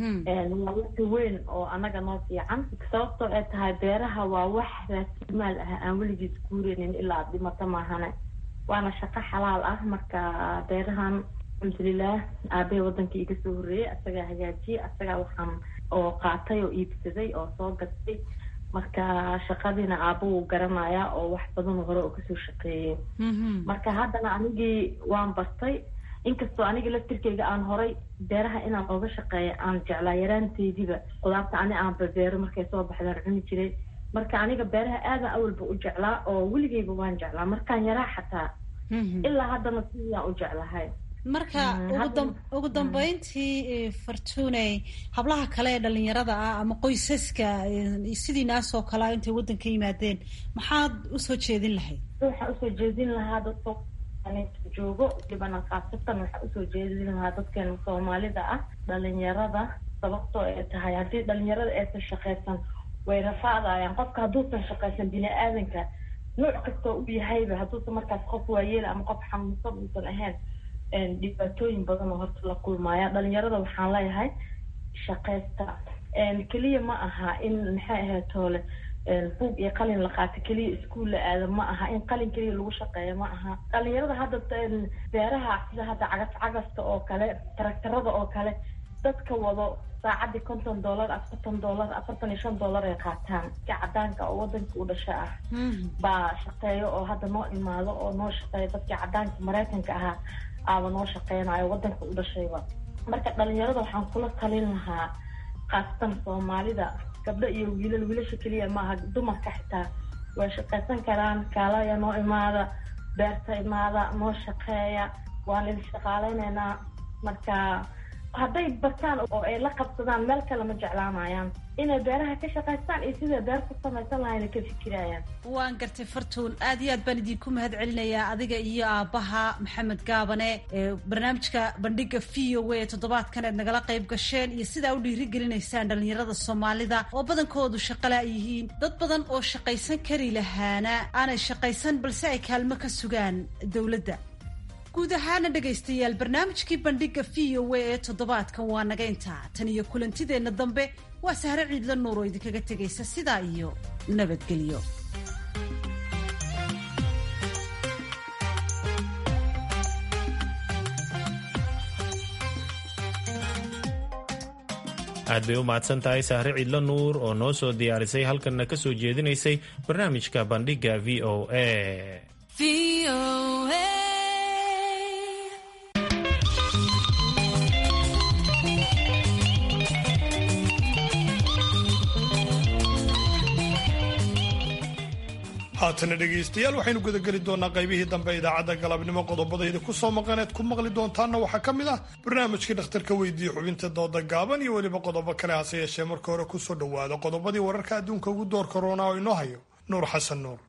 waa waqti weyn oo annaga noo fiican sababtoo ee tahay beeraha waa wax raasimaal ah aan weligiis guureynin ilaa ad dhimato maahane waana shaqo xalaal ah marka beerahan alxamdulilah aabahey wadankii iga soo horreeyay asagaa hagaajiyay asagaa waxaan oo qaatay oo iibsaday oo soo gatay marka shaqadiina aaba wuu garanayaa oo wax badan hore oo kasoo shaqeeyay marka haddana anigii waan bartay inkastoo aniga laftirkeyga aan horay beeraha inaan ooga shaqeeya aan jeclaa yaraanteydiba qudaarta ani aanba beero markay soo baxdaan cuni jiray marka aniga beeraha aadan awalba u jeclaa oo weligeyba waan jeclaa markaan yaraa xataa ilaa haddana sidaan u jeclahay marka ugu dambeyntii fartuuney hablaha kale ee dhalinyarada ah ama qoysaska sidiinaasoo kalea intay waddanka yimaadeen maxaad usoo jeedin lahayd waxaa usoo jeedin lahaa dadka joogo dhibana khaasatan waxaa usoo jeedin lahaa dadkeena soomaalida ah dhalinyarada sababtoo ay tahay haddii dhalinyarada aysan shaqaysan way rafaadayaan qofka hadduusan shaqaysan bini aadanka nooc kastoo u yahayba hadduusan markaas qof waayeel ama qof xanuunsan uusan ahayn dhibaatooyin badan oo horta la kulmaya dhalinyarada waxaan leeyahay shaqaysta keliya ma aha in maxay ahayd toole buug iyo qalin la qaato keliya iskuol la aado ma aha in qalin keliya lagu shaqeeyo ma aha dhalinyarada hadda beeraha sida hadda cagas cagasta oo kale taraktarada oo kale dadka wado saacadii konton dollar afartan dollar afartan iyo shan dollar ay qaataan ka cadaanka oo wadanka u dhasho ah baa shaqeeyo oo hadda noo imaado oo noo shaqeeyo dadkii cadaanka maraykanka ahaa aaba noo shaqeynayo wadanka u dhashayba marka dhalinyarada waxaan kula talin lahaa khaasatan soomaalida gabdho iyo wiilal wiilasha keliya maaha dumarka xitaa way shaqaysan karaan kaalaya noo imaada beerta imaada noo shaqeeya waan idin shaqaaleyneynaa marka hadday bartaan oo ay la qabsadaan meel kale ma jeclaanayaan inay beeraha ka shaqaystaan iyo siday beer ku samaysan lahayna ka fikirayaan waan gartay fartuun aad iyo aad baan idinku mahad celinayaa adiga iyo aabbaha maxamed gaabane ee barnaamijka bandhiga v o a toddobaadkan aad nagala qayb gasheen iyo sidaa u dhiirigelinaysaan dhalinyarada soomaalida oo badankoodu shaqala yihiin dad badan oo shaqaysan kari lahaana aanay shaqaysan balse ay kaalmo ka sugaan dowladda guud ahaana dhegaystayaal barnaamijkii bandhiga v o a ee toddobaadkan waa naga intaa tan iyo kulantideenna dambe waa sahre ciidla nuur oo idinkaga tegaysa sidaa iyo nabadgelyo aad bay u mahadsan tahay sahre ciidla nuur oo noo soo diyaarisay halkanna ka soo jeedinaysay barnaamijka bandhiga v o a haatana dhegaystayaal waxaynu gudageli doonaa qaybihii dambe idaacadda galabnimo qodobadayda ku soo maqaneed ku maqli doontaanna waxaa ka mid ah barnaamijkii dhakhtarka weydiiye xubinta dooda gaaban iyo weliba qodobo kale hase yeeshee marka hore kusoo dhowaada qodobadii wararka adduunka ugu door korona oo inoo hayo nuur xasan nuur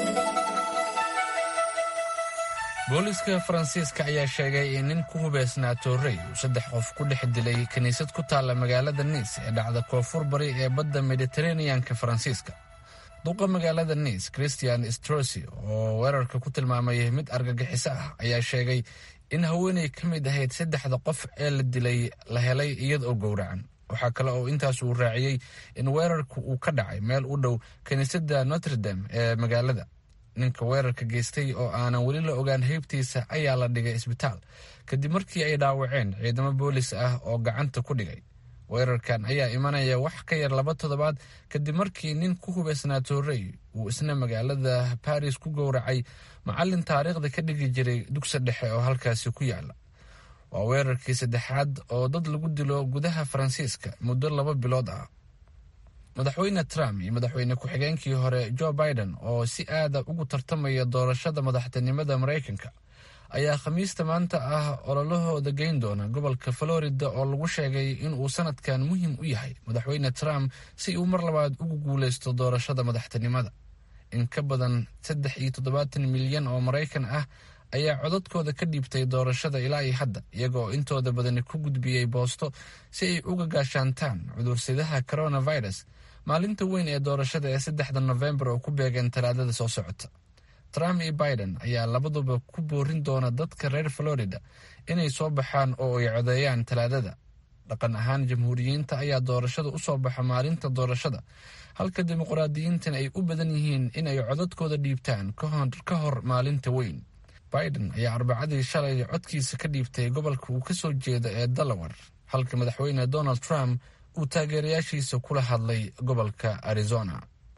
booliiska faransiiska ayaa sheegay in nin ku hubeysnaa toorey uu saddex qof ku dhex dilay kiniisad ku taalla magaalada niis ee dhacda koonfur bari ee badda mediteraneanka faransiiska duqa magaalada niis christian strosi oo weerarka ku tilmaamay mid argagixiso ah ayaa sheegay in haweeney ka mid ahayd saddexda qof ee la dilay la helay iyada oo gowracan waxaa kale oo intaas uu raaciyey in weerarku uu ka dhacay meel u dhow kiniisadda notredam ee magaalada ninka weerarka geystay oo aanan weli la ogaan heybtiisa ayaa la dhigay isbitaal kadib markii ay dhaawaceen ciidamo boolis ah oo gacanta ku dhigay weerarkan ayaa imanaya wax ka yar laba toddobaad kadib markii nin ku hubaysnaa toorey uu isna magaalada baris ku gowracay macallin taariikhda ka dhigi jiray dugsi dhexe oo halkaasi ku yaala waa weerarkii saddexaad oo dad lagu dilo gudaha faransiiska muddo laba bilood ah madaxweyne trump iyo madaxweyne ku-xigeenkii hore joe biden oo si aada ugu tartamaya doorashada madaxtinimada maraykanka ayaa khamiista maanta ah ololahooda geyn doona gobolka florida oo lagu sheegay inuu sanadkan muhiim u yahay madaxweyne trump si uu mar labaad ugu guuleysto doorashada madaxtinimada in ka badan saddex iyo toddobaatan milyan oo maraykan ah ayaa codadkooda ka dhiibtay doorashada ilaa iyo hadda iyagoo intooda badani ku gudbiyey boosto si ay uga gaashaantaan cudursidaha coronavirus maalinta weyn ee doorashada ee saddexda nofembar oo ku beegeen talaadada soo socota trump iyo biden ayaa labaduba ku boorin doona dadka reer florida inay soo baxaan oo ay codeeyaan talaadada dhaqan ahaan jamhuuriyiinta ayaa doorashada u soo baxa maalinta doorashada halka dimuqraadiyiintan ay u badan yihiin in ay codadkooda dhiibtaan ka hor maalinta weyn biden ayaa arbacadii shalay codkiisa ka dhiibtay gobolka uu ka soo jeeda ee delaware halka madaxweyne donald trump uu taageerayaashiisa kula hadlay gobolka arizona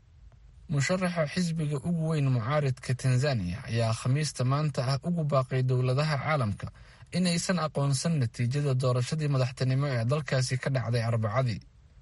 musharaxa xisbiga ugu weyn mucaaridka tanzaniya ayaa khamiista maanta ah ugu baaqay dowladaha caalamka inaysan aqoonsan natiijada doorashadii madaxtinimo ee dalkaasi ka dhacday arbacadii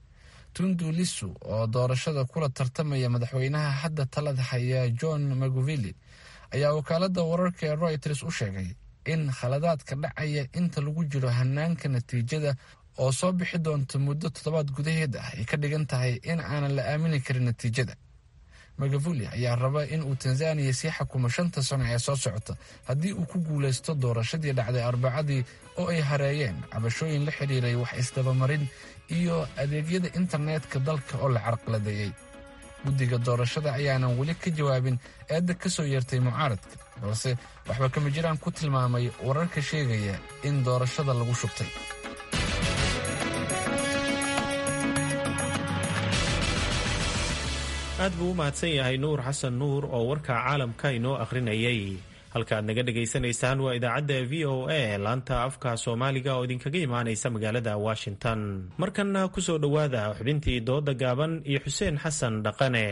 tundu lisu oo doorashada kula tartamaya madaxweynaha hadda talada haya john maguvili ayaa wakaalada wararka ee royters u sheegay in khaladaadka dhacaya inta lagu jiro hanaanka natiijada oo soo bixi doonta muddo toddobaad gudaheed ah ay ka dhigan tahay in aanan la aamini karin natiijada magavuli ayaa raba in uu tanzaniya sii xukumo shanta sano ee soo socota haddii uu ku guulaysto doorashadii dhacday arbacadii oo ay hareeyeen cabashooyin la xidhiiray wax isdabamarin iyo adeegyada internetka dalka oo la carqaladeeyey guddiga doorashada ayaanan weli ka jawaabin eedda ka soo yeertay mucaaradka balse waxba kama jiraan ku tilmaamay wararka sheegaya in doorashada lagu shubtay aad buu u mahadsan yahay nuur xasan nuur oo warka caalamka inoo akhrinayay halkaaad naga dhagaysanaysaan waa idaacadda v o a laanta afka soomaaliga oo idinkaga imaanaysa magaalada washington markanna ku soo dhowaada xubintii dooda gaaban iyo xuseen xasan dhaqane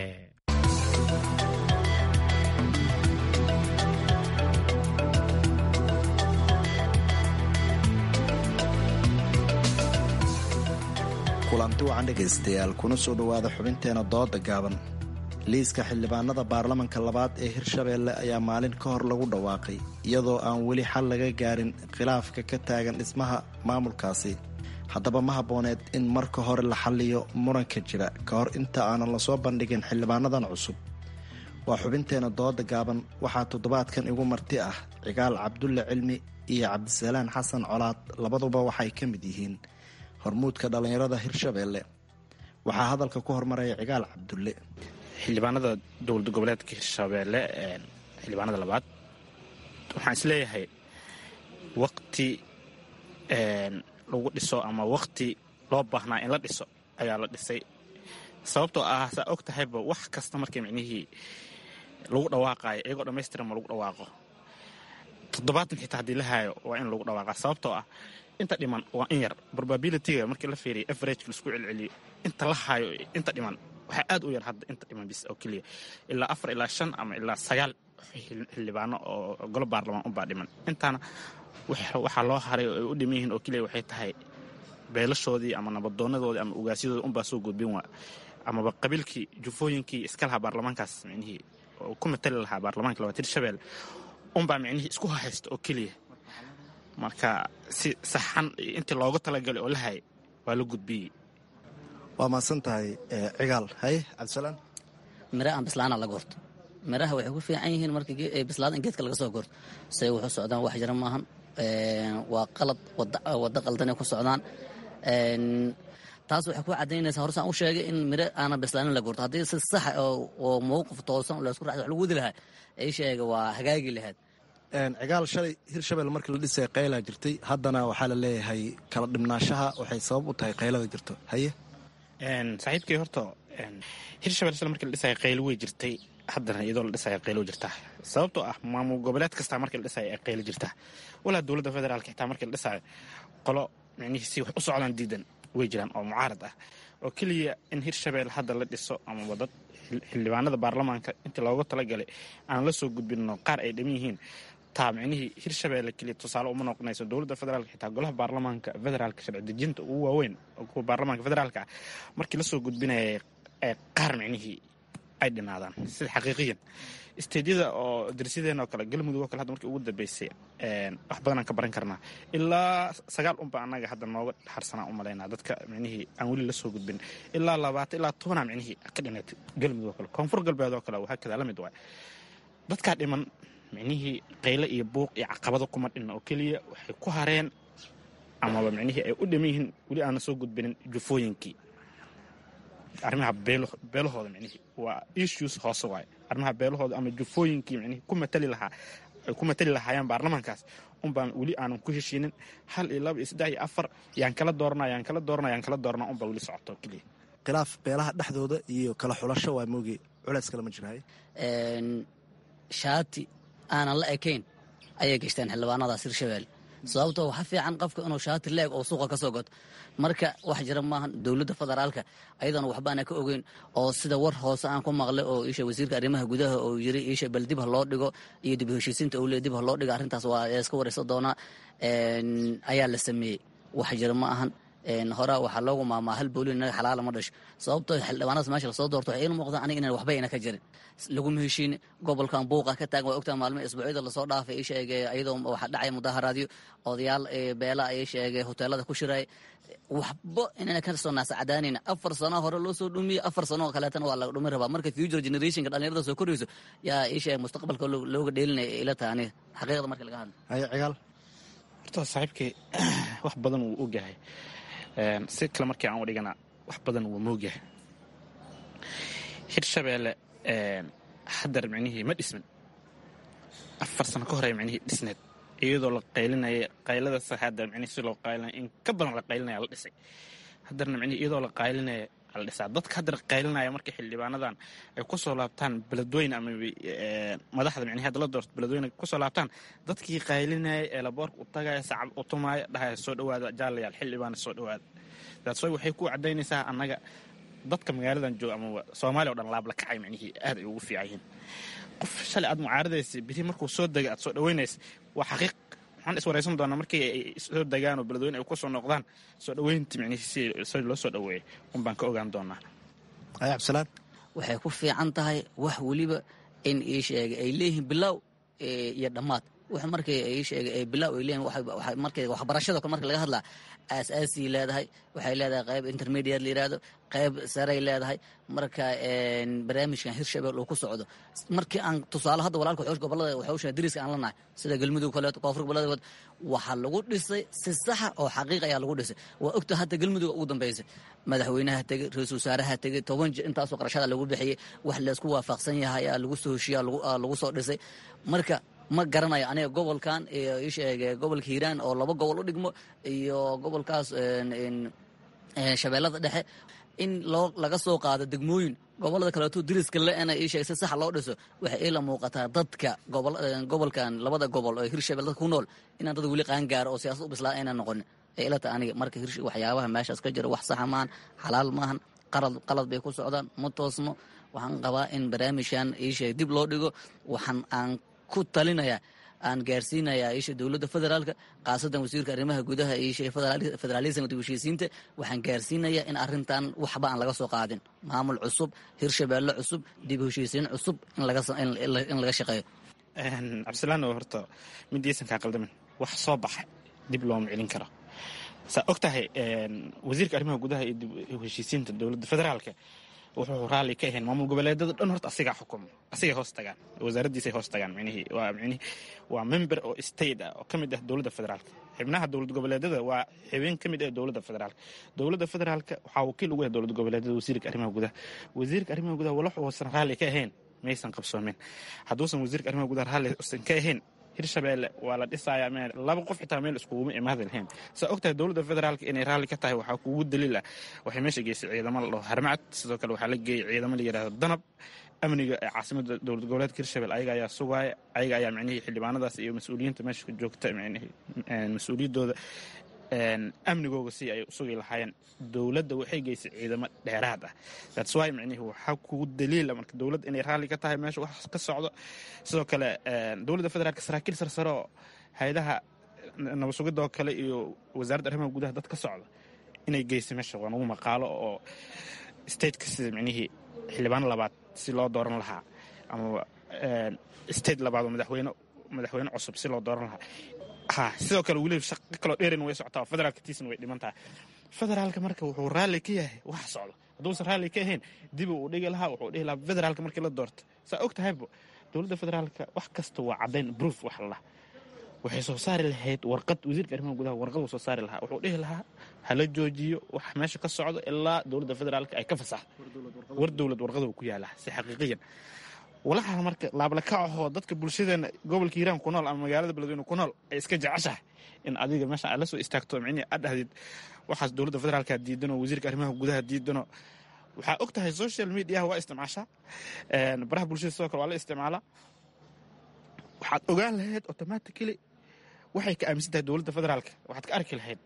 kulanti wacan dhegaystayaal kuna soo dhowaada xubinteena dooda gaaban liiska xildhibaanada baarlamanka labaad ee hirshabeelle ayaa maalin ka hor lagu dhawaaqay iyadoo aan weli xal laga gaarin khilaafka ka taagan dhismaha maamulkaasi haddaba ma habbooneed in marka hore la xalliyo muranka jira ka hor inta aanan lasoo bandhigin xildhibaanadan cusub waa xubinteena dooda gaaban waxaa toddobaadkan igu marti ah cigaal cabdulle cilmi iyo cabdisalaan xasan colaad labaduba waxay ka mid yihiin hormuudka dhallinyarada hirshabeelle waxaa hadalka ku hormaraya cigaal cabdulle xildhibaanada dowlad goboleedka hirshabeelle xildhibaanada labaad waxaan isleeyahay waqti lagu dhiso ama waqti loo baahnaa in la dhiso ayaa la dhisay sababtoo ah saa og tahayba wax kasta markii micnihii lagu dhawaaqaayo iyagoo dhammaystiran ma lagu dhawaaqo toddobaatan xitaa haddii la haayo waa in lagu dhawaaqa sababtoo ah inta dhiman waa in yar probabilityga markii la fiiriyo averageka laisku celceliyo inta la haayo inta dhiman waxaa aad u yar hadda inta dhiman bis oo keliya ilaa afar ilaa shan ama ilaa sagaal xildhibaano oo golo baarlamaan unbaa dhiman intaana waxaa loo haray oo ay u dhiman yihiin oo keliya waxay tahay beelashoodii ama nabadoonadoodii ama ugaasyadoodii unbaa soo gudbin waa amaba qabiilkii jufooyinkii iska lahaa baarlamaankaas micnihii oo ku matali lahaa baarlamaanka labaad hirshabelle unbaa micnihii isku haysta oo keliya marka si saxan intii looga talagalay oo la hayay waa la gudbiyey waa mahadsan tahay cigaal haye cabdisalaan mira aan bislaana la goorto miraha waxay ku fiican yihiin marka bislaada in geedka laga soo goorto say wuxuu socdaan wax jira maahan waa qalad waddo qaldanay ku socdaan taas waxay ku cadaynaysaa horsaan u sheegay in miro aanan bislaanin la goorto haddii si saxa oo mowqif toosan laysku raxda wax lagu wadi lahaa ay sheega waa hagaagi lahayd cigaal shalay hirshabelle markii la dhisay qaylaa jirtay haddana waxaa la leeyahay kala dhibnaashaha waxay sabab u tahay qaylada jirto haye saaxiibkay horta hirshabelle shalay markii la dhisaya qaylo way jirtay haddana iyadoo la dhisaya qaylo jirtaa sababtoo ah maamul goboleed kastaa markii la dhisaya ay qaylo jirtaa walaa dowladda federaalka xitaa markii la dhisayo qolo micnihii si wax u socdaan diidan way jiraan oo mucaarad ah oo keliya in hirshabelle hadda la dhiso ama wadad xildhibaanada baarlamaanka intii looga talagalay aan la soo gudbinno qaar ay dhiman yihiin taa micnihii hirshabelle keliya tusaale uma noqonayso dowladda federaalka xitaa golaha baarlamaanka federaalka sharci dejinta ugu waaweyn oo kuwa baarlamaanka federaalka ah markii lasoo gudbinaya qaar micnihii ay dhinaadaan sida xaqiiqiyan isteedyada oo darsideenoo kale galmudug oo kale hadda markii ugu dambeysay wax badanaan ka baran karnaa ilaa sagaal unba annaga hadda nooga harsanaa u malaynaa dadka micnihii aan weli la soo gudbin ilaa labaatan ilaa tobanaa micnihii ka dhineed galmudug oo kale koonfur galbeed oo kale waxaa kadaa la mid waay dadkaa dhiman micnihii qayle iyo buuq iyo caqabado kuma dhinna oo keliya waxay ku hareen amaba micnihii ay u dhiman yihiin weli aanan soo gudbinin jufooyinkii arrimaha beelahooda micnihii waa issues hoose waaye arrimaha beelahooda ama jufooyinkii micnihii ku matali lahaa ay ku matali lahaayeen baarlamaankaas unbaan weli aanan ku heshiinin hal iyo laba iyo saddex iyo afar yaan kala doorana yaan kala doorana yaan kala doorana unbaa weli socoto keliya khilaaf beelaha dhexdooda iyo kala xulasho waa mooge culays kale ma jirahay shaati aanan la ekayn ayay gashteen xildhibaanadaas hirshabelle sababtoo waxa fiican qofka inuu shaati leeg oo suuqa ka soo goto marka wax jira maahan dowladda federaalka ayadana waxbaana ka ogeyn oo sida war hoose aan ku maqlay oo isha wasiirka arrimaha gudaha oo yiri isha bal dib ha loo dhigo iyo dib heshiisiinta uu leey dib ha loo dhigo arrintaas waa iska waraysan doonaa ayaa la sameeyey wax jira ma ahan horaa waxaa loogu maamaa hal booli inaga xalaala ma dhasho sababtoo xildhibaanadaas meesha lasoo doorto waxay ila muuqdaan aniga inaan waxba ina ka jirin laguma heshiin gobolkan buuqa ka taagan waa ogtaa maalmihi isbuucyada lasoo dhaafay ii sheegay iyadoo waxaa dhacay mudaharaadyo odayaal beela ii sheegay hoteelada ku shiray waxba inayna ka soo naasacadaanayna afar sano hore loo soo dhumiyey afar sano oo kaleetana waa laga dhumin rabaa marka future generationka dhalinyarada soo korayso yaa ii sheegay mustaqbalka looga dheelinaya ila taha aniga xaqiiqda marka laga hadlo haye cigaal horta saaxiibkii wax badan wuu ogyahay si kale markii aan u dhigana wax badan wuu moogyahay hirshabeelle haddar micnihii ma dhismin afar sano ka hore micnihii dhisneed iyadoo la qaylinaya qaylada hadda micnihii si loo qaylinaya in ka badan la qaylinaya la dhisay haddarna micnihii iyadoo la qaylinaya la dhisaa dadka haddar qaylinaya markay xildhibaanadan ay ku soo laabtaan beledweyne ama madaxda micnihi hadda la doorto beledweyne ku soo laabtaan dadkii qaylinaya ee laboorka u tagaya sacab u tumaaya dhahaya soo dhawaada jaalayaal xildhibaana soo dhawaada daadsoy waxay ku cadaynaysaa annaga dadka magaaladan jooga ama soomaaliya o dhan laab la kacay micnihii aad ay ugu fiican yihiin qof shalay aad mucaaradaysa biri markuu soo dega aad soo dhaweynaysa waa xaqiiq waxaan iswaraysan doonaa markii ay soo degaan oo beledweyne ay ku soo noqdaan soo dhaweyntii micnihii si loo soo dhaweeyay un baan ka ogaan doonaa cabdisalaan waxay ku fiican tahay wax weliba in ii sheegay ay leeyihiin bilow iyo dhammaad wax markay ii sheegay ay bilow ay leeyihin markay waxbarashada kale marka laga hadlaa aasaasii leedahay waxay leedahay qayb intermediate la yidhaahdo qayb saray leedahay marka barnaamijkan hirshabeel uu ku socdo markii aan tusaale hadda walaalka xoosh gobolada waxawsha dariska aan la nahay sida galmudug kaleeto koonfur gobolada waxaa lagu dhisay si saxa oo xaqiiq ayaa lagu dhisay waa ogta hadda galmudug ugu dambeysay madaxweynaha tegey ra-iisul wasaaraha tegey toban jir intaasoo qarashada lagu bixiyey wax laysku waafaqsan yahay aa lagu soo heshiya lagu soo dhisay marka ma garanayo aniga gobolkan iyo isheege gobolka hiiraan oo laba gobol u dhigmo iyo gobolkaas shabeellada dhexe in loo laga soo qaado degmooyin gobolada kaleeto diriska le-na isheeg si sax loo dhiso waxay ila muuqataa dadka gobolkan labada gobol oo hirshabelle dadka ku nool inaan dad weli qaangaaro oo siyaasad u bislaa aynan noqonin ee ilata aniga marka waxyaabaha meeshaas ka jira wax saxa maahan xalaal maahan qalad bay ku socdaan ma toosno waxaan qabaa in barnaamijkan isheeg dib loo dhigo waxaan aan ku talinaya aan gaarsiinayaa isha dowladda federaalka khaasadan wasiirka arrimaha gudaha isha federaalism dib heshiisiinta waxaan gaarsiinayaa in arrintan waxba aan laga soo qaadin maamul cusub hirshabeelle cusub dib heshiisiin cusub in laga shaqeeyo cabdisalaan oo horta midaysan kaa qaldamin wax soo baxa dib looma celin karo saa og tahay wasiirka arrimaha gudaha iyo dib heshiisiinta dowladda federaalka wuxuu raalli ka ahayn maamul goboleedada dhan horta asigaa xukumo asigay hoos tagaan wasaaraddiisay hoos tagaan micnihii waa micnihii waa member oo state ah oo ka mid ah dowladda federaalka xibnaha dowlad goboleedada waa xibin ka mid ah dowladda federaalka dowladda federaalka waxaa wakiil ugu yahay dowlad goboleedada wasiirka arrimaha gudaha wasiirka arrimaha gudaha walax uusan raalli ka ahayn maysan qabsoomin hadduusan wasiirka arrimaha gudaha raalli usan ka ahayn hirshabeelle waa la dhisayaa meel laba qof xitaa meel iskuguma imaadi lahayn saa og tahay dowladda federaalka inay raalli ka tahay waxaa kugu daliil ah waxay meesha geysay ciidamo la dhaho harmacad sidoo kale waxaa la geeyey ciidamo la yidhahdo danab amniga ee caasimada dowlad goboleedka hirshabelle ayaga ayaa sugaaya ayaga ayaa micnihii xildhibaanadaas iyo mas-uuliyiinta meesha ka joogta micnihii mas-uuliyaddooda amnigooga si ay sugi lahaayeen dowladda waxay geysay ciidamo dheeraad ah that's why micnihii waxaa kugu daliila marka dowladda inay raalli ka tahay meesha wax ka socdo sidoo kale dowladda federaalka saraakiil sarsare oo hay-adaha nabad sugidda oo kale iyo wasaaradda arrimaha gudaha dad ka socda inay geysay meesha waa nagu maqaalo oo stateka sida micnihii xildhibaano labaad si loo dooran lahaa ama state labaad oo madaxweyne madaxweyne cusub si loo dooran lahaa ha sidoo kale weliba shaqo kaloo dheerin way socotaa federaalka tiisna way dhiman tahay federaalka marka wuxuu raalli ka yahay wax socdo hadduusan raalli ka ahayn dibu uu dhigi lahaa wuxuu dhihi lahaa federaalka markii la doorto saa og tahaybo dowladda federaalka wax kasta waa caddayn proof wax la waxay soo saari lahayd warqad wasiirka arrimaha gudaha warqad uu soo saari lahaa wuxuu dhihi lahaa hala joojiyo wax meesha ka socdo ilaa dowladda federaalka ay ka fasaxdo war dowlad warqada uu ku yaalaa si xaqiiqiyan walaxa marka laablakacahoo dadka bulshadeena gobolka hiiraan ku nool ama magaalada beledweyne ku nool ay iska jeceshahay in adiga meesha aad la soo istaagto micnihii aad dhahdid waxaas dowladda federaalka diidano wasiirka arrimaha gudaha diidano waxaa og tahay social mediaha waa isticmaashaa baraha bulshada sidoo kale waa la isticmaalaa waxaad ogaan lahayd automatically waxay ka aaminsan tahay dowladda federaalka waxaad ka arki lahayd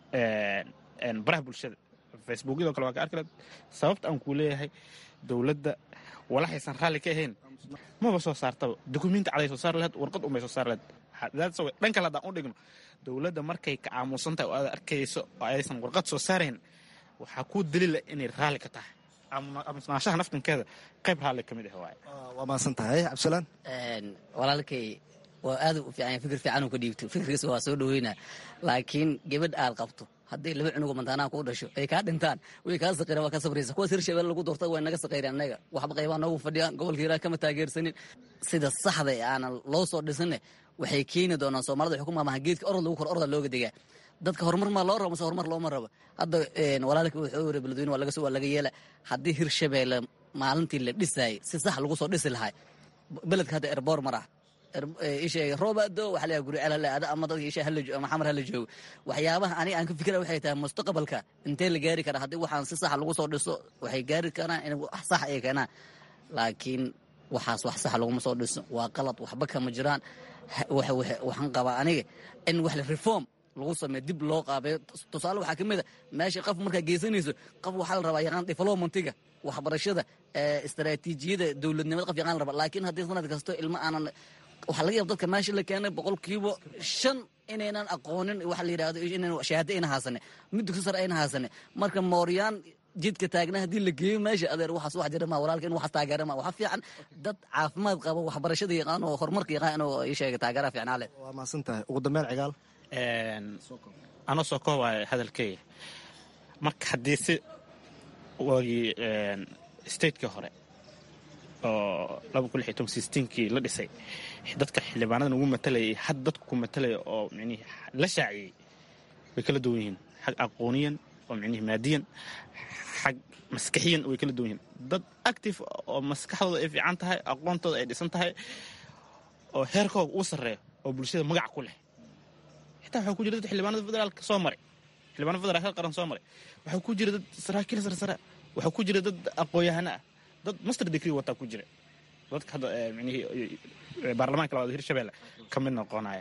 baraha bulshada facebookyadoo kale waa ka arki lahayd sababta aan kuu leeyahay dowladda walaxaysan raalli ka ahayn maba soo saartaba dukumenti caday soo saari lahayd warqad unbay soo saari lahayd dhan kale haddaan u dhigno dowladda markay ka aamusan tahay oo aad arkayso oo aysan warqad soo saarayn waxaa kuu daliila inay raalli ka tahay aamusnaashaha naftankeeda qayb raalli ka mid ah waaye waa maasan tahay cabdisalaan walaalkay waa aad u fiican fikir fiican uu ka dhiibto fikirkiisa waa soo dhaweynaa laakiin gabadh aad qabto haddii laba cunugo mantaanaha kuu dhasho ay kaa dhintaan way kaa saqireen waa ka sabraysa kuwaas hirshabelle lagu doorta way naga saqayreen annaga waxba qaybaa noogu fadhiyaan gobolka hiiraan kama taageersanin sida saxda ee aanan loo soo dhisanne waxay keeni doonaan soomaalida waxay ku maamaha geedka orod lagu kor orda looga degaa dadka horumar maa loo rabo mase horumar looma rabo hadda walaalka wuxuu yiri beledweyne waa laga soo waa laga yeela haddii hirshabelle maalintii la dhisaayay si sax lagu soo dhisi lahay beledka hadda erboor mar ah isheega roobado waxa leeyahay guri celale ada ama dadka isha hala ama xamar hala joogo waxyaabaha aniga aan ka fikira waxay tahay mustaqbalka intee la gaari karaa haddii waxaan si sax lagu soo dhiso waxay gaari karaan in wax sax ay keenaan laakiin waxaas wax sax laguma soo dhiso waa qalad waxba kama jiraan waxaan qabaa aniga in wax reform lagu sameeyo dib loo qaabeeyo tusaale waxaa ka mid a meesha qof markaa geysanayso qof waxaa la rabaa yaqaan developmentiga waxbarashada istaraatiijiyada dowladnimada qof yaqaan la rabaa laakiin haddii sanad kasto ilmo aanan waxaa laga yaba dadka meesha la keenay boqolkiiba shan inaynan aqoonin waxa la yidhahdo inaynan shahaado ayna haasane mid dugsi sare ayna haasane marka mooryaan jidka taagna haddii la geeyo meesha adeer waxaas wax jira ma walaalka in waxaas taageera ma waxa fiican dad caafimaad qaba waxbarashada yaqaan oo horumarka yaqaan oo ii sheega taageera fiicnaa leh waa mahadsan tahay ugu dambeyn cigaal anoo soo koobaya hadalkeyga marka haddii si waagii stateka hore oo laba kun lix iyo toban sistiinkii la dhisay dadka xildhibaanadan ugu matalayay had dadku ku matalaya oo micnihi la shaaciyey way kala duwan yihiin xag aqooniyan oo micnihi maadiyan xag maskaxiyan way kala duwan yihiin dad active oo maskaxdooda ay fiican tahay aqoontooda ay dhisan tahay oo heerkooga uu sarreeyo oo bulshada magac ku leh xitaa waxaa ku jira dad xildhibaanada federaalka soo maray xildhibaanada federaalka qaran soo maray waxaa ku jira dad saraakiil sarsare waxaa ku jira dad aqoon-yahano ah dad master degree wataa ku jira dadka hadda micnihii baarlamaanka labaad hirshabelle ka mid noqonaya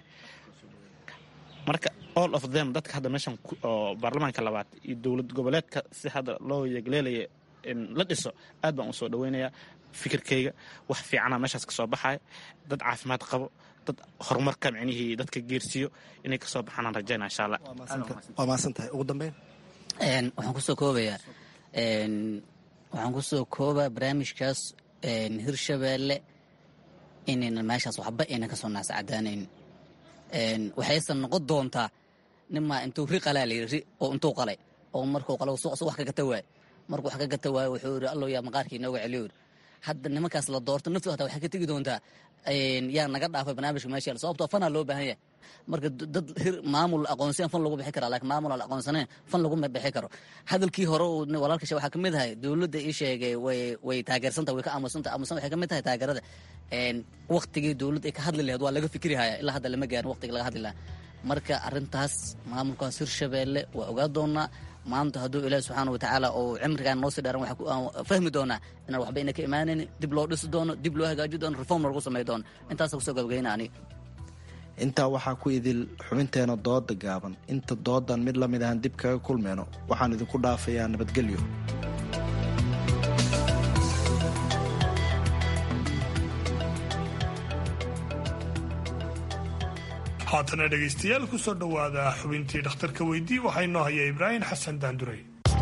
marka all of them dadka hadda meeshan oo baarlamaanka labaad iyo dowlad goboleedka si hadda loo yegleelaya in la dhiso aad baan u soo dhaweynayaa fikirkayga wax fiicana meeshaas ka soo baxaya dad caafimaad qabo dad horumarka micnihii dadka geersiiyo inay kasoo baxaanaan rajaynaa insha allah waa mahadsan tahay ugu dambeyn waxaan kusoo koobayaa waxaan kusoo koobaa barnaamijkaas hirshabeelle inaynan meeshaas waxba aynan kasoo naascadaanayn waxaysan noqon doontaa nimaa intuu ri qalaa layiri ri oo intuu qalay oo markuu qalay suuq wax ka gata waay markuu wax ka gata waayo wuxuu yidhi allow yaa maqaarkii inooga celiyo yidhi hadda nimankaas la doorto naftu hataa waxay ka tegi doontaa yaa naga dhaafay barnaamijka meesha yaal sababtoo fanaa loo baahan yahay marka dad hir maamul aqoonsiyan fan lagu bixi karaa laakiin maamul aan aqoonsanayn fan laguma bixi karo hadalkii hore uu walaalkasha waxaa ka mid ahay dowladda ii sheegay way way taageersanta way ka aamusantahay aamusan waxay ka mid tahay taageerada waktigii dowladda ay ka hadli lahayd waa laga fikri haya ilaa hadda lama gaarin waqtiga laga hadli lahaa marka arrintaas maamulkaas hirshabeelle waa ogaa doonaa maanta hadduu ilaahi subxaana watacaala uu cimrigaan noo sii dharan waxaan fahmi doonaa inaan waxba ina ka imaanayn dib loo dhisi doono dib loo hagaaji doono reform lagu samay doono intaasa kusoo gabagayna aniga intaa waxaa ku idil xubinteena dooda gaaban inta doodan mid la mid ahan dib kaga kulmeyno waxaan idinku dhaafayaa nabadgelyo haatana dhegaystayaal ku soo dhowaada xubintii dhakhtarka weydii waxaa inoo haya ibraahim xasan daandurey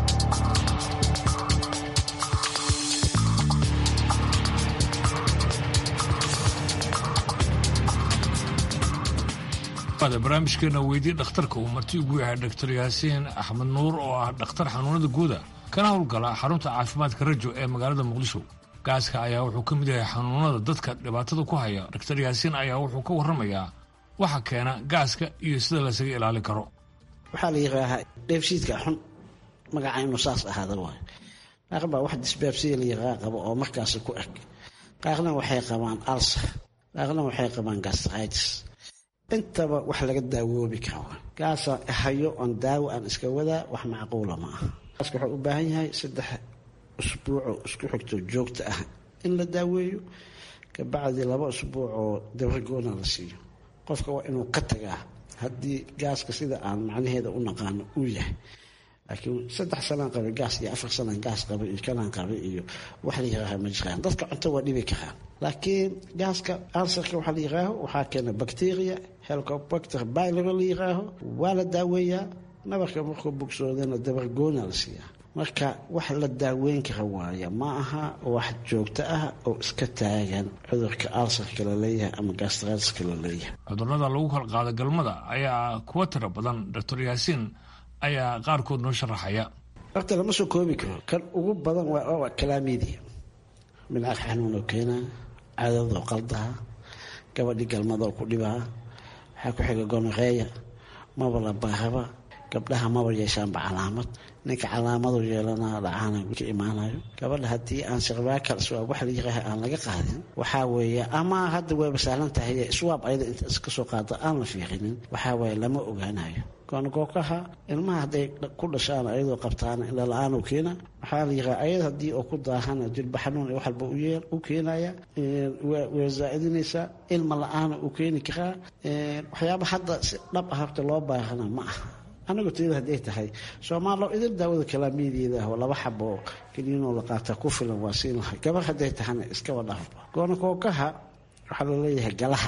barnaamijkeena weydii dhakhtarka uu marti ugu yahay dr yaasiin axmed nuur oo ah dhakhtar xanuunada guuda kana howlgala xarunta caafimaadka rajo ee magaalada muqdisho gaaska ayaa wuxuu ka mid yahay xanuunada dadka dhibaatada ku haya dr yaasiin ayaa wuxuu ka warramayaa waxa keena gaaska iyo sida lasaga ilaalin karo waxaa la yidhaahaa dheefshiidka xun magaca inuu saas ahaada waay qaar baa wax disbaabsiya la yaqaa qabo oo markaasi ku eg qaarna waxay qabaan alsar qaarna waxay qabaan gastritis intaba wax laga daawoobi karo gaasa hayo oon daawo aan iska wadaa wax macquula ma aha gaaska wuxuu u baahan yahay saddex usbuucoo isku xigto joogta ah in la daaweeyo kabacdi laba usbuuc oo dabargoona la siiyo qofka waa inuu ka tagaa haddii gaaska sida aan macnaheeda u naqaano uu yahay laakiin saddex sanaan qabay gaas iyo afar sanaan gaas qabay iyo kanaan qabay iyo wax la yiraaha ma jiraan dadka cunto waa dhibi karaan laakiin gaaska ansarka waxaa la yiraaho waxaa keena bacteria helicobacter bylero la yiraaho waa la daaweeyaa nabarka markuu bogsoodana dabargoona la siiyaa marka wax la daaweyn kara waaya ma aha wax joogto ah oo iska taagan cudurka alsarka la leeyahay ama gastratiska la leeyahay cudurrada lagu kala qaado galmada ayaa kuwa tira badan doctor yaasiin ayaa qaarkood noo sharaxaya horta lama soo koobi karo kan ugu badan waa kalaamidia midcaq xanuunoo keenaa cadadoo qaldaha gabadhii galmadoo ku dhibaa waxaa ku xiga gonoreeya maba la baaraba gabdhaha maba yeeshaanba calaamad ninka calaamadu yeelana dhacaana ka imaanayo gabadha haddii aan sirbaakal swaab wax layiraah aan laga qaadin waxaa weeye ama hadda wayba sahlan tahay swaab ayada inta iska soo qaado aan la fiiqinin waxaa weeye lama ogaanayo goonagookaha ilmaha hadday ku dhashaan ayadoo qabtaan ila la-aan u keena waxaa la yiraa ayad haddii oo ku daahana jilba xanuun wax walba u keenaya way zaa'idinaysaa ilma la-aana u keeni karaa waxyaaba hadda si dhab ah horta loo baahana ma aha anigu tiyada hadday tahay soomaalo idil daawada kalaamiyadeeda ah oo laba xabo keliinoo la qaataa ku filan waa siin lahay gabar hadday tahana iskaba dhaafba goonakookaha waxaa laleeyahay galaha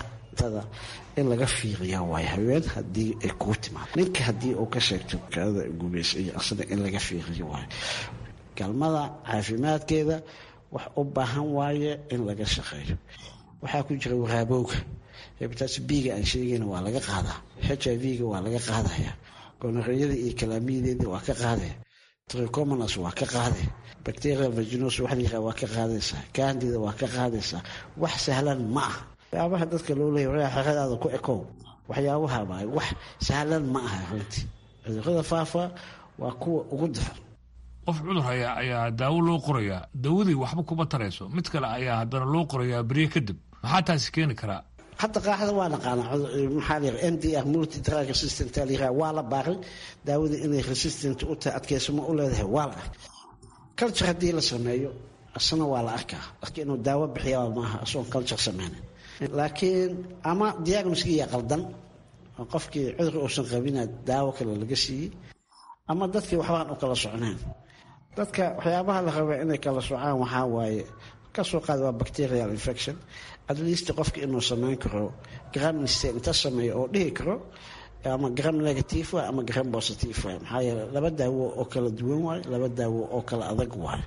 in laga fiiriya waay haween hadii ay kuu timaado ninka haddii uu ka sheegto kaada gubaysa iyo asna in laga fiiriyo waayo galmada caafimaadkeeda wax u baahan waaye in laga shaqeeyo waxaa ku jira waraabowga hebataas biga aan sheegayna waa laga qaadaa h i v-ga waa laga qaadaya gonoreyada iyo kalaamiyadeeda waa ka qaadaya tricomonas waa ka qaade bacterial vaginos wax layiraha waa ka qaadaysaa candida waa ka qaadaysaa wax sahlan ma ah waxyaabaha dadka loo leeya xeradaada ku ekow waxyaabaha baay wax sahlan ma aha runtii cudurada faafa waa kuwa ugu daran qof cudur haya ayaa daawo loo qorayaa dawadii waxba kuma tarayso mid kale ayaa haddana loo qorayaa beriye kadib maxaa taasi keeni karaa hadda qaaxda waa naqaana maxaa la n d r multi drug resistant la waa la baaray daawada inay resistant u tahay adkeysamo u leedahay waa la arkay culture haddii la sameeyo asna waa la arkaa laakiin inuu daawo bixiya maaha asoon culture sameynin laakiin ama diagnoskiya qaldan oo qofkii cudur uusan qabina daawo kale laga siiyey ama dadkii waxbaan u kala socneen dadka waxyaabaha la rabaa inay kala socaan waxaa waaye kasoo qaada waa bacterial infection at least qofka inuu sameyn karo gramniste inta sameeyo oo dhihi karo ama gram negative waay ama gram positive waay maxaa yeele laba daawo oo kala duwan waayo laba daawo oo kala adag waayo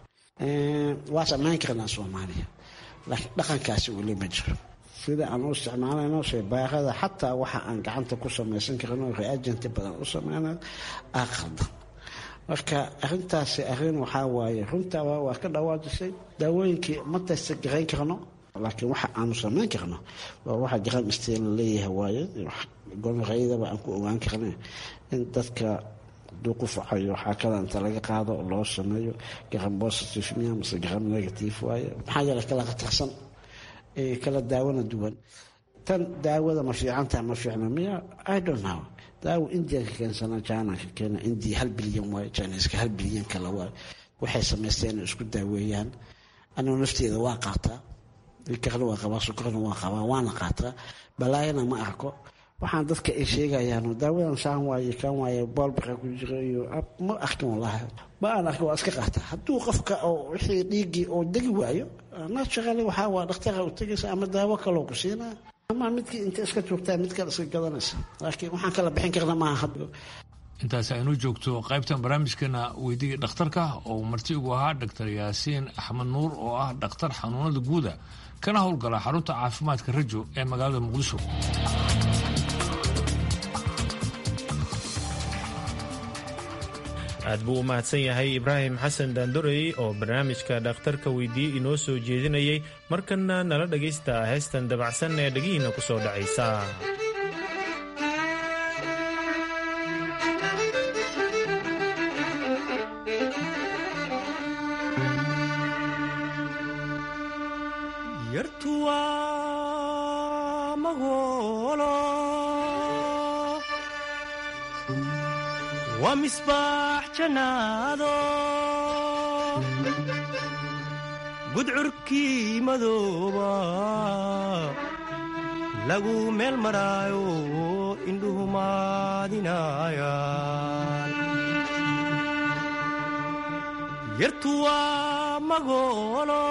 waa sameyn karnaa soomaaliya laakiin dhaqankaasi weli ma jiro sida aan u isticmaalayno shaybaarada xataa waxa aan gacanta ku samaysan karno reagenti badan u sameyna aa qaldan marka arintaasi arin waxaa waaye runtaa waa ka dhawaajisay daawooyinkii ma taysta garayn karno laakiin waxa aanu samayn karno waa waxa garan isteen la leeyahay waaye gonorayadaba aan ku ogaan karna in dadka haduu ku facayo waxaa kala inta laga qaado loo sameeyo garan positive miya mase garan negative waaye maxaa yeele kala khatarsan kala daawona duwan tan daawada ma fiicantaha ma fiicna miya i don't know daawo indianka keensana janaka keena india hal bilyan waayo jiniska hal bilyan kale waayo waxay samaysteen inay isku daaweeyaan anigu nafteeda waa qaataa ilkarna waa qabaa sukarna waa qabaa waana qaataa balaayana ma arko waxaan dadka ay sheegayaan daawadan saan waaye kan waaye boolbaka ku jira iyo ma arkin walahi ma aan arkin waa iska qaataa hadduu qofka oo wixii dhiiggii oo degi waayo naturally waxaa waa dhakhtara u tegaysa ama daawo kaloo ku siinaa ama midkii inta iska joogtaa mid kale iska gadanaysa laakiin waxaan kala bixin karna maaha hadda intaas aynu joogto qaybtan barnaamijkeena weydiga dhakhtarka oo marti ugu ahaa dhaktar yaasiin axmed nuur oo ah dhakhtar xanuunada guuda kana howlgala xarunta caafimaadka rajo ee magaalada muqdisho aad buu u mahadsan yahay ibraahim xasan daandorey oo barnaamijka dhakhtarka weydiiyey inoo soo jeedinayay markanna nala dhagaysta heestan dabacsan ee dhegihiinna ku soo dhacaysa waa misbaax jannaado gudcurkii madooba lagu meel maraayo indhuhu maadinayaan yartu waa magoolo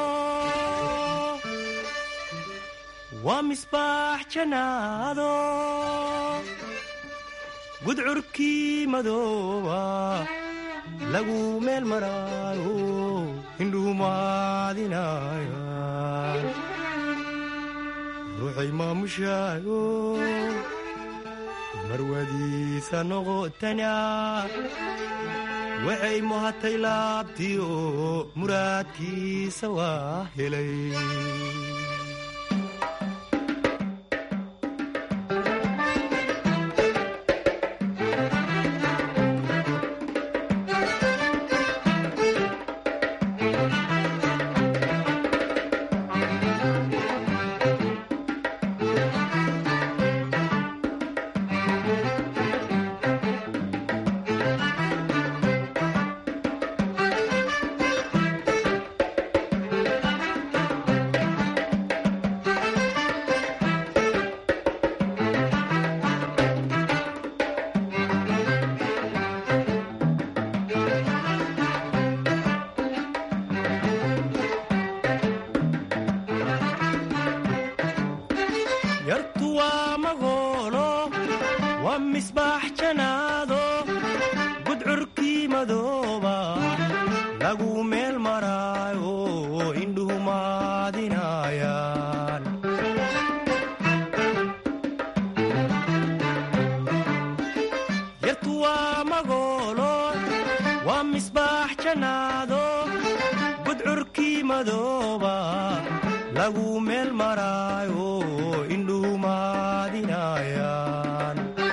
waa misbaax jannaado gudcurkii madooba lagu meel maraayo indhuhu maadinaya ruuxay maamushaayo marwadiisa noqotana waxay muhatay laabtiyo muraadkiisa waa helay yartu waa magoolo waa misbaax janaado gudcurkii madooba lagu meel maraayo indhuhu maadinayaan yartu waa magoolo waa misbaax janaado gudcurkii madooba lagu meel maraayo indhuhu maadinayaan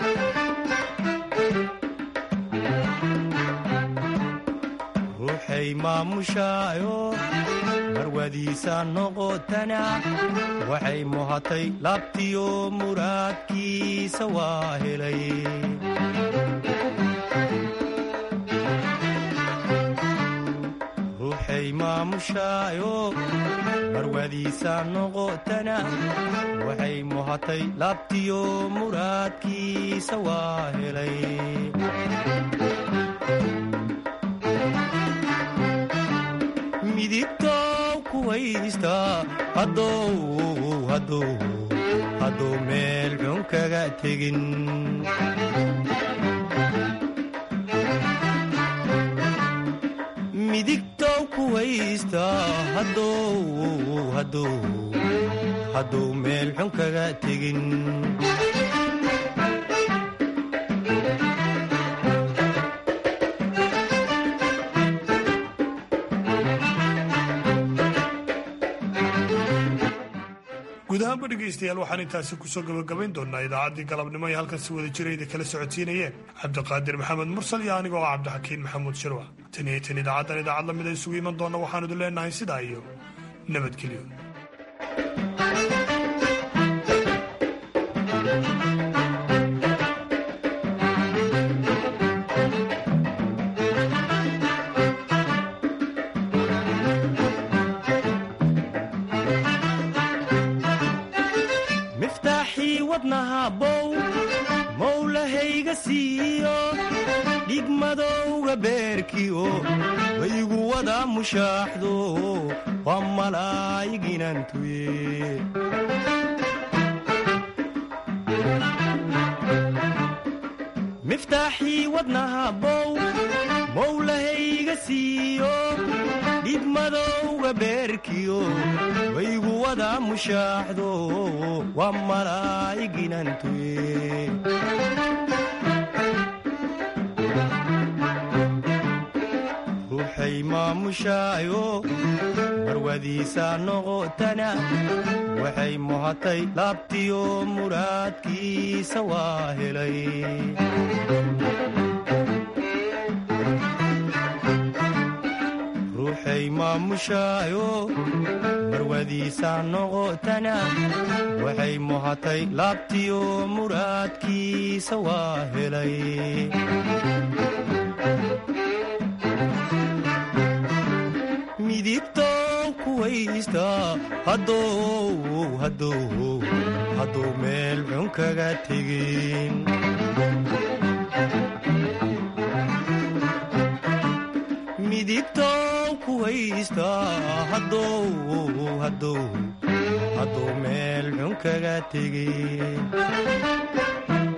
ruuxay maamushaayo marwadiisa noqotana waxay muhatay laabtiyo muraadkiisa waa helay ruuxay maamushaayo marwadiisa noqotana waxay muhatay laabtiyo muraadkiisa waa helay midigtow kuwaysta hadduu meel xun kaga tegin midigtow kuwaysta hadduu meel xun kaga tegin guud ahaanba dhegaystayaal waxaan intaasi kusoo gabagabayn doonaa idaacaddii galabnimo ee halkan si wada jirayda kala socodsiinayeen cabdiqaadir maxamed mursal iyo aniga oo cabdixakiin maxamuud shirwa tan iyo tan idaacaddan idaacad lamid a isugu iman doonna waxaanu idin leenahay sidaa iyo nabadgelyo miftaaxii wadnaha bow mowlahayga siiyo dhigmadowga beerkiyo waygu wada mushaaxdo waa malaayiginantuye miftaaxii wadnaha bow mowlahayga siiyo dhigmadowga beerkiyo waygu wada mushaaxdo waa malaayiginantuye ruuxay maamushaayo marwadiisa noqotana waxay muhatay laabtiyo muraadkiisa waa helay ruuxay maamushaayo marwadiisa noqotana waxay muhatay laabtiyo muraadkiisa waa helay midigtow kuwaysta hadduu meel xun kaga tegin midigtow kuwaysta hadduu meel xun kaga tegin